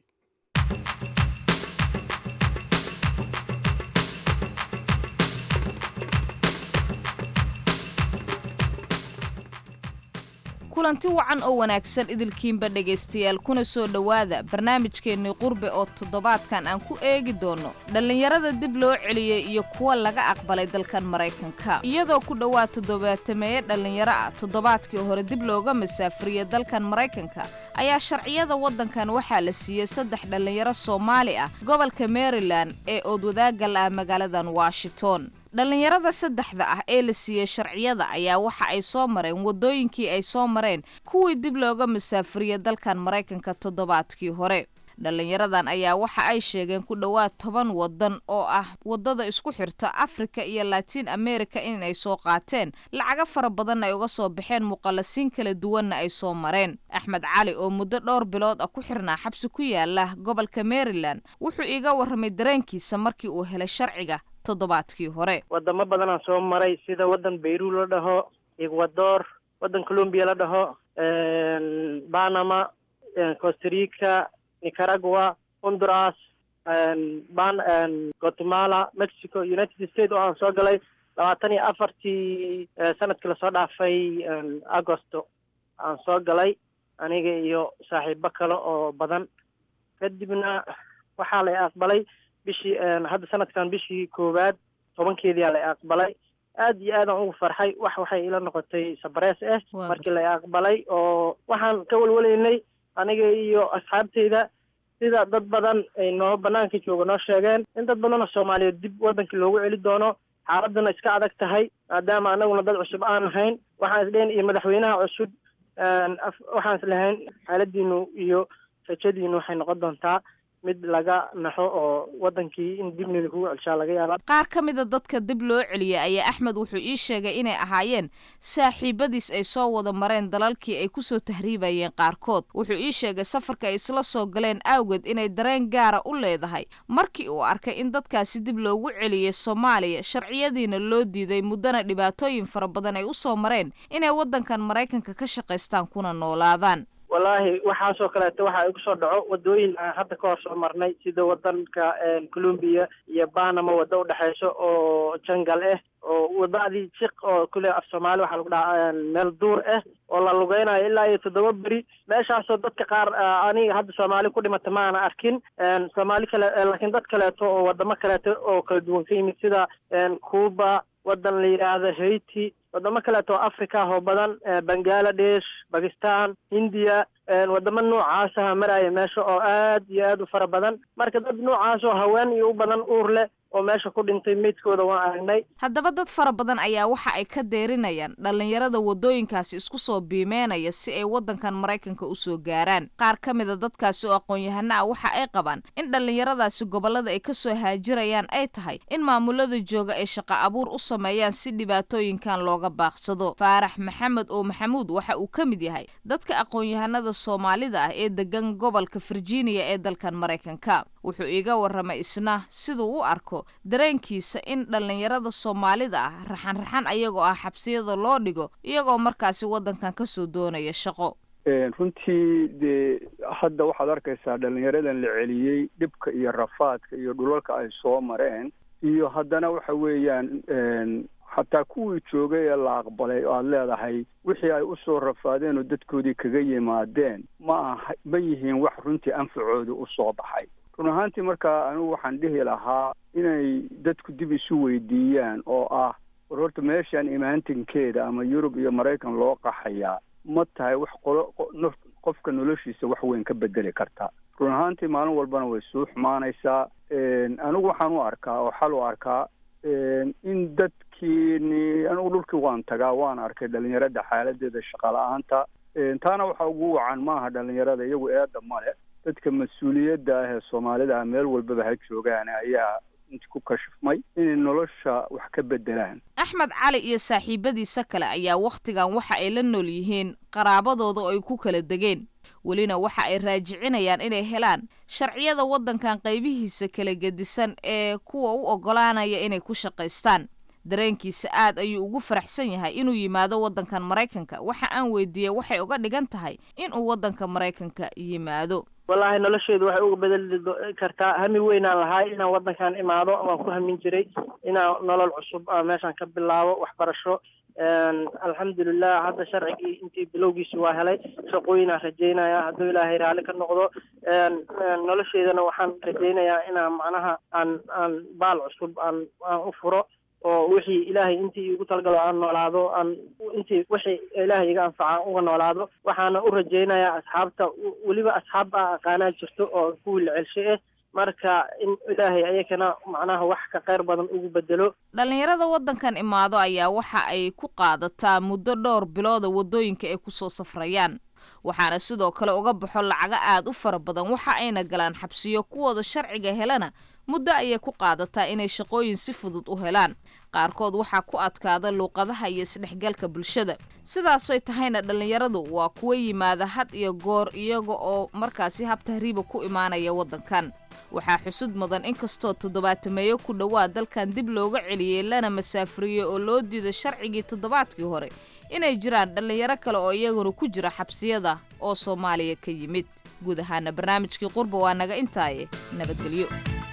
kulanti wacan oo wanaagsan idilkiinba dhegaystayaal kuna soo dhowaada barnaamijkeennii qurbe oo toddobaadkan aan ku eegi doonno dhallinyarada dib loo celiyey iyo kuwa laga aqbalay dalkan maraykanka iyadoo ku dhowaad toddobaatameeye dhallinyaro ah toddobaadkii hore dib looga masaafuriyey dalkan maraykanka ayaa sharciyada waddankan waxaa la siiyey saddex dhallinyaro soomaali ah gobolka maryland ee oodwadaagal ah magaaladan washington dhallinyarada saddexda ah ee la siiyey sharciyada ayaa waxa ay soo mareen waddooyinkii ay soo mareen kuwii dib looga masaafuriyey dalkan maraykanka toddobaadkii hore dhallinyaradan ayaa waxa ay sheegeen ku dhowaad toban waddan oo ah waddada isku xirta afrika iyo latiin america inay soo qaateen lacago fara badanna ay uga soo baxeen muqallasiin kala duwanna ay soo mareen axmed cali oo muddo dhowr bilood ah ku xirnaa xabsi ku yaala gobolka maryland wuxuu iiga warramay dareenkiisa markii uu helay sharciga toddobaadkii hore wadamo badanaan soo maray sida waddan bayru la dhaho ecuador waddan colombia la dhaho panama costarica nicaragua honduras ban guatemala mexico united states oo aan soo galay labaatan iyo afartii sanadkii lasoo dhaafay agosto aan soo galay aniga iyo saaxiibo kale oo badan kadibna waxaa la aqbalay bishii hadda sanadkan bishii koowaad tobankeediyaa la aqbalay aad iyo aadaan ugu farxay wax waxay ila noqotay sabrees ah markii la aqbalay oo waxaan ka walwalaynay aniga iyo asxaabteyda sida dad badan ay noo banaanka jooga noo sheegeen in dad badan oo soomaaliyeed dib waddankii loogu celi doono xaaladuna iska adag tahay maadaama anaguna dad cusub aan ahayn waxaan isdhayn iyo madaxweynaha cusub waxaan islahayn xaaladiinu iyo rajadiinu waxay noqon doontaa mid laga naxo oo wadankii in dibnina kugu celshaa laga yaaba qaar ka mida dadka dib loo celiyay ayaa axmed wuxuu ii sheegay inay ahaayeen saaxiibadiis ay soo wada mareen dalalkii ay kusoo tahriibayeen qaarkood wuxuu ii sheegay safarka ay isla soo galeen awgeed inay dareen gaara u leedahay markii uu arkay in dadkaasi dib loogu celiyey soomaaliya sharciyadiina loo diiday muddana dhibaatooyin fara badan ay u soo mareen inay waddankan maraykanka ka shaqaystaan kuna noolaadaan wallaahi waxaasoo kaleeto waxa igu soo dhaco wadooyin aan hadda ka hor soo marnay sida wadanka colombia iyo panama waddo udhexeyso oo jangal ah oo wadadii jiq oo kule af soomaali waxaa lagu dhahaa meel duur ah oo la lugeynayo ilaa iyo toddoba beri meeshaasoo dadka qaar aniga hadda soomaali ku dhimata ma ana arkin soomaali kale laakiin dad kaleeto oo wadamo kaleeto oo kala duwan ka yimid sida cuba wadan la yidhaahdo haiti wadamo kaleeto oo africa oo badan bangaladesh bakistan hindiya wadamo noocaasa maraya meesha oo aad iyo aad u fara badan marka dad noocaas oo haween iyo u badan uur leh oo meesha ku dhintay meydkooda waan aragnay haddaba dad fara badan ayaa waxa ay ka deerinayaan dhallinyarada waddooyinkaasi isku soo biimeynaya si ay waddankan maraykanka usoo gaaraan qaar ka mida dadkaasi oo aqoon-yahano ah waxa ay qabaan in dhallinyaradaasi gobollada ay kasoo haajirayaan ay tahay in maamulada jooga ay shaqo abuur u sameeyaan si dhibaatooyinkan looga baaqsado faarax maxamed oo maxamuud waxa uu ka mid yahay dadka aqoon-yahanada soomaalida ah ee degan gobolka virginia ee dalkan maraykanka wuxuu iiga warramay isna siduu u arko dareenkiisa in dhallinyarada soomaalida ah raxan-raxan ayagoo ah xabsiyada loo dhigo iyagoo markaasi waddankan kasoo doonaya shaqo runtii dee hadda waxaad arkaysaa dhallinyaradan la celiyey dhibka iyo rafaadka iyo dhulalka ay soo mareen iyo haddana waxa weeyaan xataa kuwii joogay ee la aqbalay oo aada leedahay wixii ay usoo rafaadeen oo dadkoodii kaga yimaadeen ma aha ma yihiin wax runtii anfacooda usoo baxay run ahaantii markaa anigu waxaan dhihi lahaa inay dadku dib isu weydiiyaan oo ah war horta meeshaan imaantinkeeda ama yurub iyo maraykan loo qaxayaa ma tahay wax qolo qofka noloshiisa wax weyn ka bedeli karta run ahaantii maalin walbana way suu xumaanaysaa anigu waxaan u arkaa oo xal u arkaa in dadkiini anigu dhulkii waan tagaa waan arkay dhalinyarada xaaladeeda shaqa la-aanta taana waxa ugu wacan maaha dhalinyarada iyagu eeda male dadka mas-uuliyadda ah ee soomaalida ah meel walbaba ha joogaan ayaa inti ku kashifmay inay nolosha wax ka bedelaan axmed cali iyo saaxiibadiisa kale ayaa wakhtigan waxa ay la nool yihiin qaraabadooda oo ay ku kala degeen welina waxa ay raajicinayaan inay helaan sharciyada waddankan qaybihiisa kala gedisan ee kuwa u oggolaanaya inay ku shaqaystaan dareenkiisa aad ayuu ugu faraxsan yahay inuu yimaado waddankan maraykanka waxa aan weydiiyey waxay uga dhigan tahay inuu waddanka maraykanka yimaado wallaahi nolosheedu waxay uga bedeli kartaa hami weynaan lahaay inaan waddankan imaado waan ku hamin jiray inaan nolol cusub aan meeshaan ka bilaabo waxbarasho alxamdulilah hadda sharcigii intii bilowgiisi waa helay shaqooyinaan rajeynaya hadduu ilaahay raalli ka noqdo nolosheedana waxaan rajeynayaa inaan macnaha aan aan baal cusub aan aan u furo oo wixii ilaahay intii igu talagalo aan noolaado aan intii wixii ilaahay iga anfaca uga noolaado waxaana u rajeynayaa asxaabta weliba asxaab a aqaanaa jirto oo kuwii la celshay ah marka in ilaahay ayakana macnaha wax ka kheyr badan ugu bedelo dhallinyarada waddankan imaado ayaa waxa ay ku qaadataa muddo dhowr bilooda waddooyinka ay kusoo safrayaan waxaana sidoo kale uga baxo lacago aad u fara badan waxa ayna galaan xabsiyo kuwooda sharciga helana muddo ayay ku qaadataa inay shaqooyin si fudud u helaan qaarkood waxaa ku adkaada luuqadaha iyo isdhexgalka bulshada sidaasoy tahayna dhallinyaradu waa kuwa yimaada had iyo goor iyaga oo markaasi hab tahriiba ku imaanaya waddankan waxaa xusud mudan inkastoo toddobaatameeyo ku dhowaad dalkan dib looga celiyey lana masaafuriyey oo loo diido sharcigii toddobaadkii hore inay jiraan dhallinyaro kale oo iyaguna ku jira xabsiyada oo soomaaliya ka yimid guud ahaana barnaamijkii qurba waa naga intaaye nabadgelyo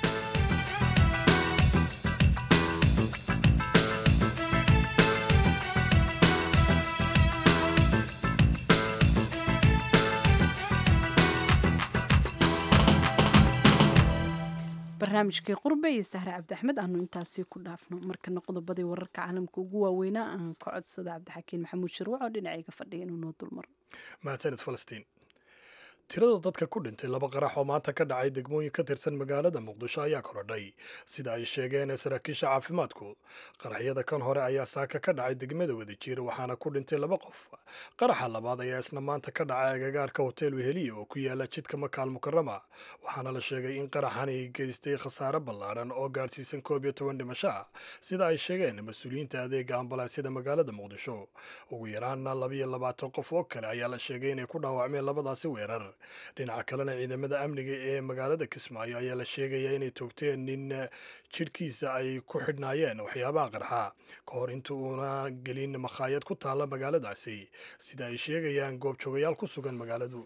barnaamijkii qurbe iyo sahre cabdi axmed aanu intaasi ku dhaafno markana qodobadii wararka caalamka ugu waaweynaa aan ka codsada cabdixakiin maxamuud shirwac oo dhinacayga fadhiya inuu noo dulmaro mahadsanid falastiin tirada dadka ku dhintay laba qarax oo maanta ka dhacay degmooyin ka tirsan magaalada muqdisho ayaa korodhay sida ay sheegeen saraakiisha caafimaadku qaraxyada kan hore ayaa saaka ka dhacay degmada wadajir waxaana ku dhintay laba qof qaraxa labaad ayaa isna maanta ka dhacay agagaarka hotel weheliya oo ku yaala jidka makaal mukarama waxaana la sheegay in qaraxani geystay khasaare ballaadhan oo gaadhsiisan koob iyo toban dhimasho ah sida ay sheegeen mas-uuliyiinta adeega ambalaasyada magaalada muqdisho ugu yaraana labiyo labaatan qof oo kale ayaa la sheegay inay ku dhaawacmeen labadaasi weerar dhinaca kalena ciidamada amniga ee magaalada kismaayo ayaa la sheegayaa inay toogteen nin jidhkiisa ay ku xidhnaayeen waxyaabaha qarxa ka hor inta uuna gelin makhaayad ku taalla magaaladaasi sida ay sheegayaan goobjoogayaal ku sugan magaaladu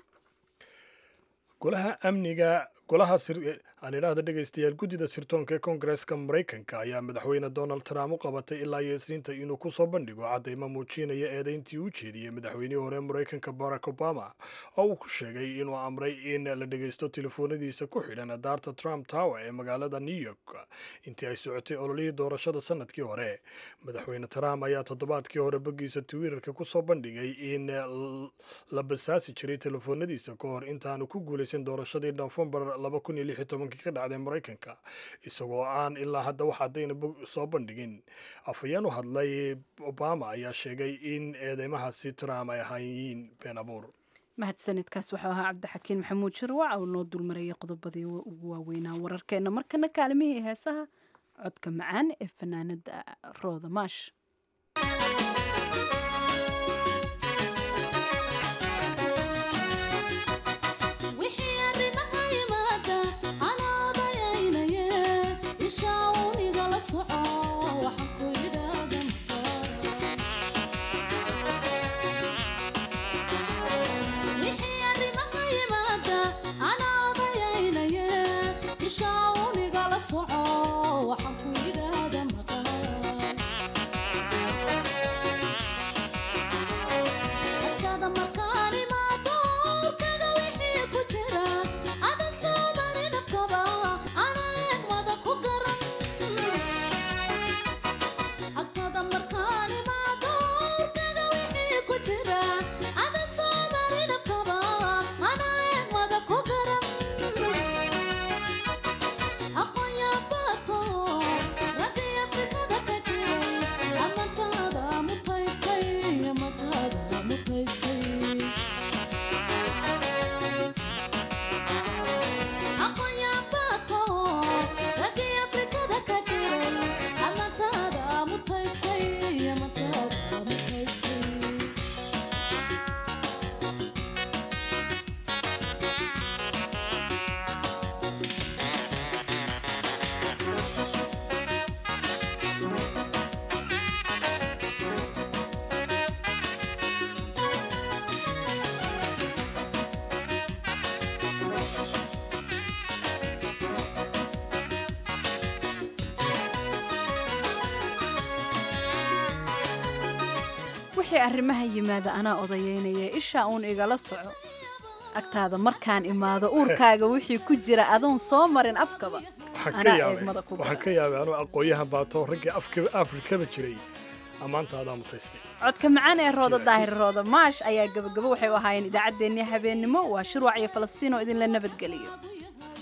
golaha amniga golaha aan idhaahda dhegaystayaal guddida sirtoonka ee koongareeska maraykanka ayaa madaxweyne donald trump u qabatay ilaa iyo isniinta inuu ku soo bandhigo caddaymo muujinaya eedayntii u jeediyey madaxweynihii hore maraykanka barack obama oo uu ku sheegay inuu amray in la dhegaysto telefoonadiisa ku xidhan daarta trump tower ee magaalada new york intii ay socotay ololihii doorashada sanadkii hore madaxweyne trump ayaa toddobaadkii hore boggiisa twitterka ku soo bandhigay in la basaasi jiray telefoonadiisa ka hor intaanu ku guulaysan doorashadii nofembar ka dhacday maraykanka isagoo aan ilaa hadda wax haddayna soo bandhigin afhayeen u hadlay obama ayaa sheegay in eedeymahaasi trump ay ahayiin been abuur mahadsanidkaas waxuu ahaa cabdixakiin maxamuud shirwac oo noo dulmarayay qodobadii ugu waaweynaa wararkeena markana kaalimihii heesaha codka macaan ee fanaanada rooda maash wixii arrimaha yimaada anaa odayeynaya ishaa uun igala soco agtaada markaan imaado uurkaaga wixii ku jira adoon soo marin afkaba anaa eegmada ku waxaan ka yaabay anuu aqooyahan baato raggii afrikaba jiray ammaantaadaa mutaystay codka macaan ee rooda daahir rooda maash ayaa gabagabo waxay u ahaayeen idaacaddeenii habeennimo waa shirwac iyo falastiin oo idinla nabadgeliyo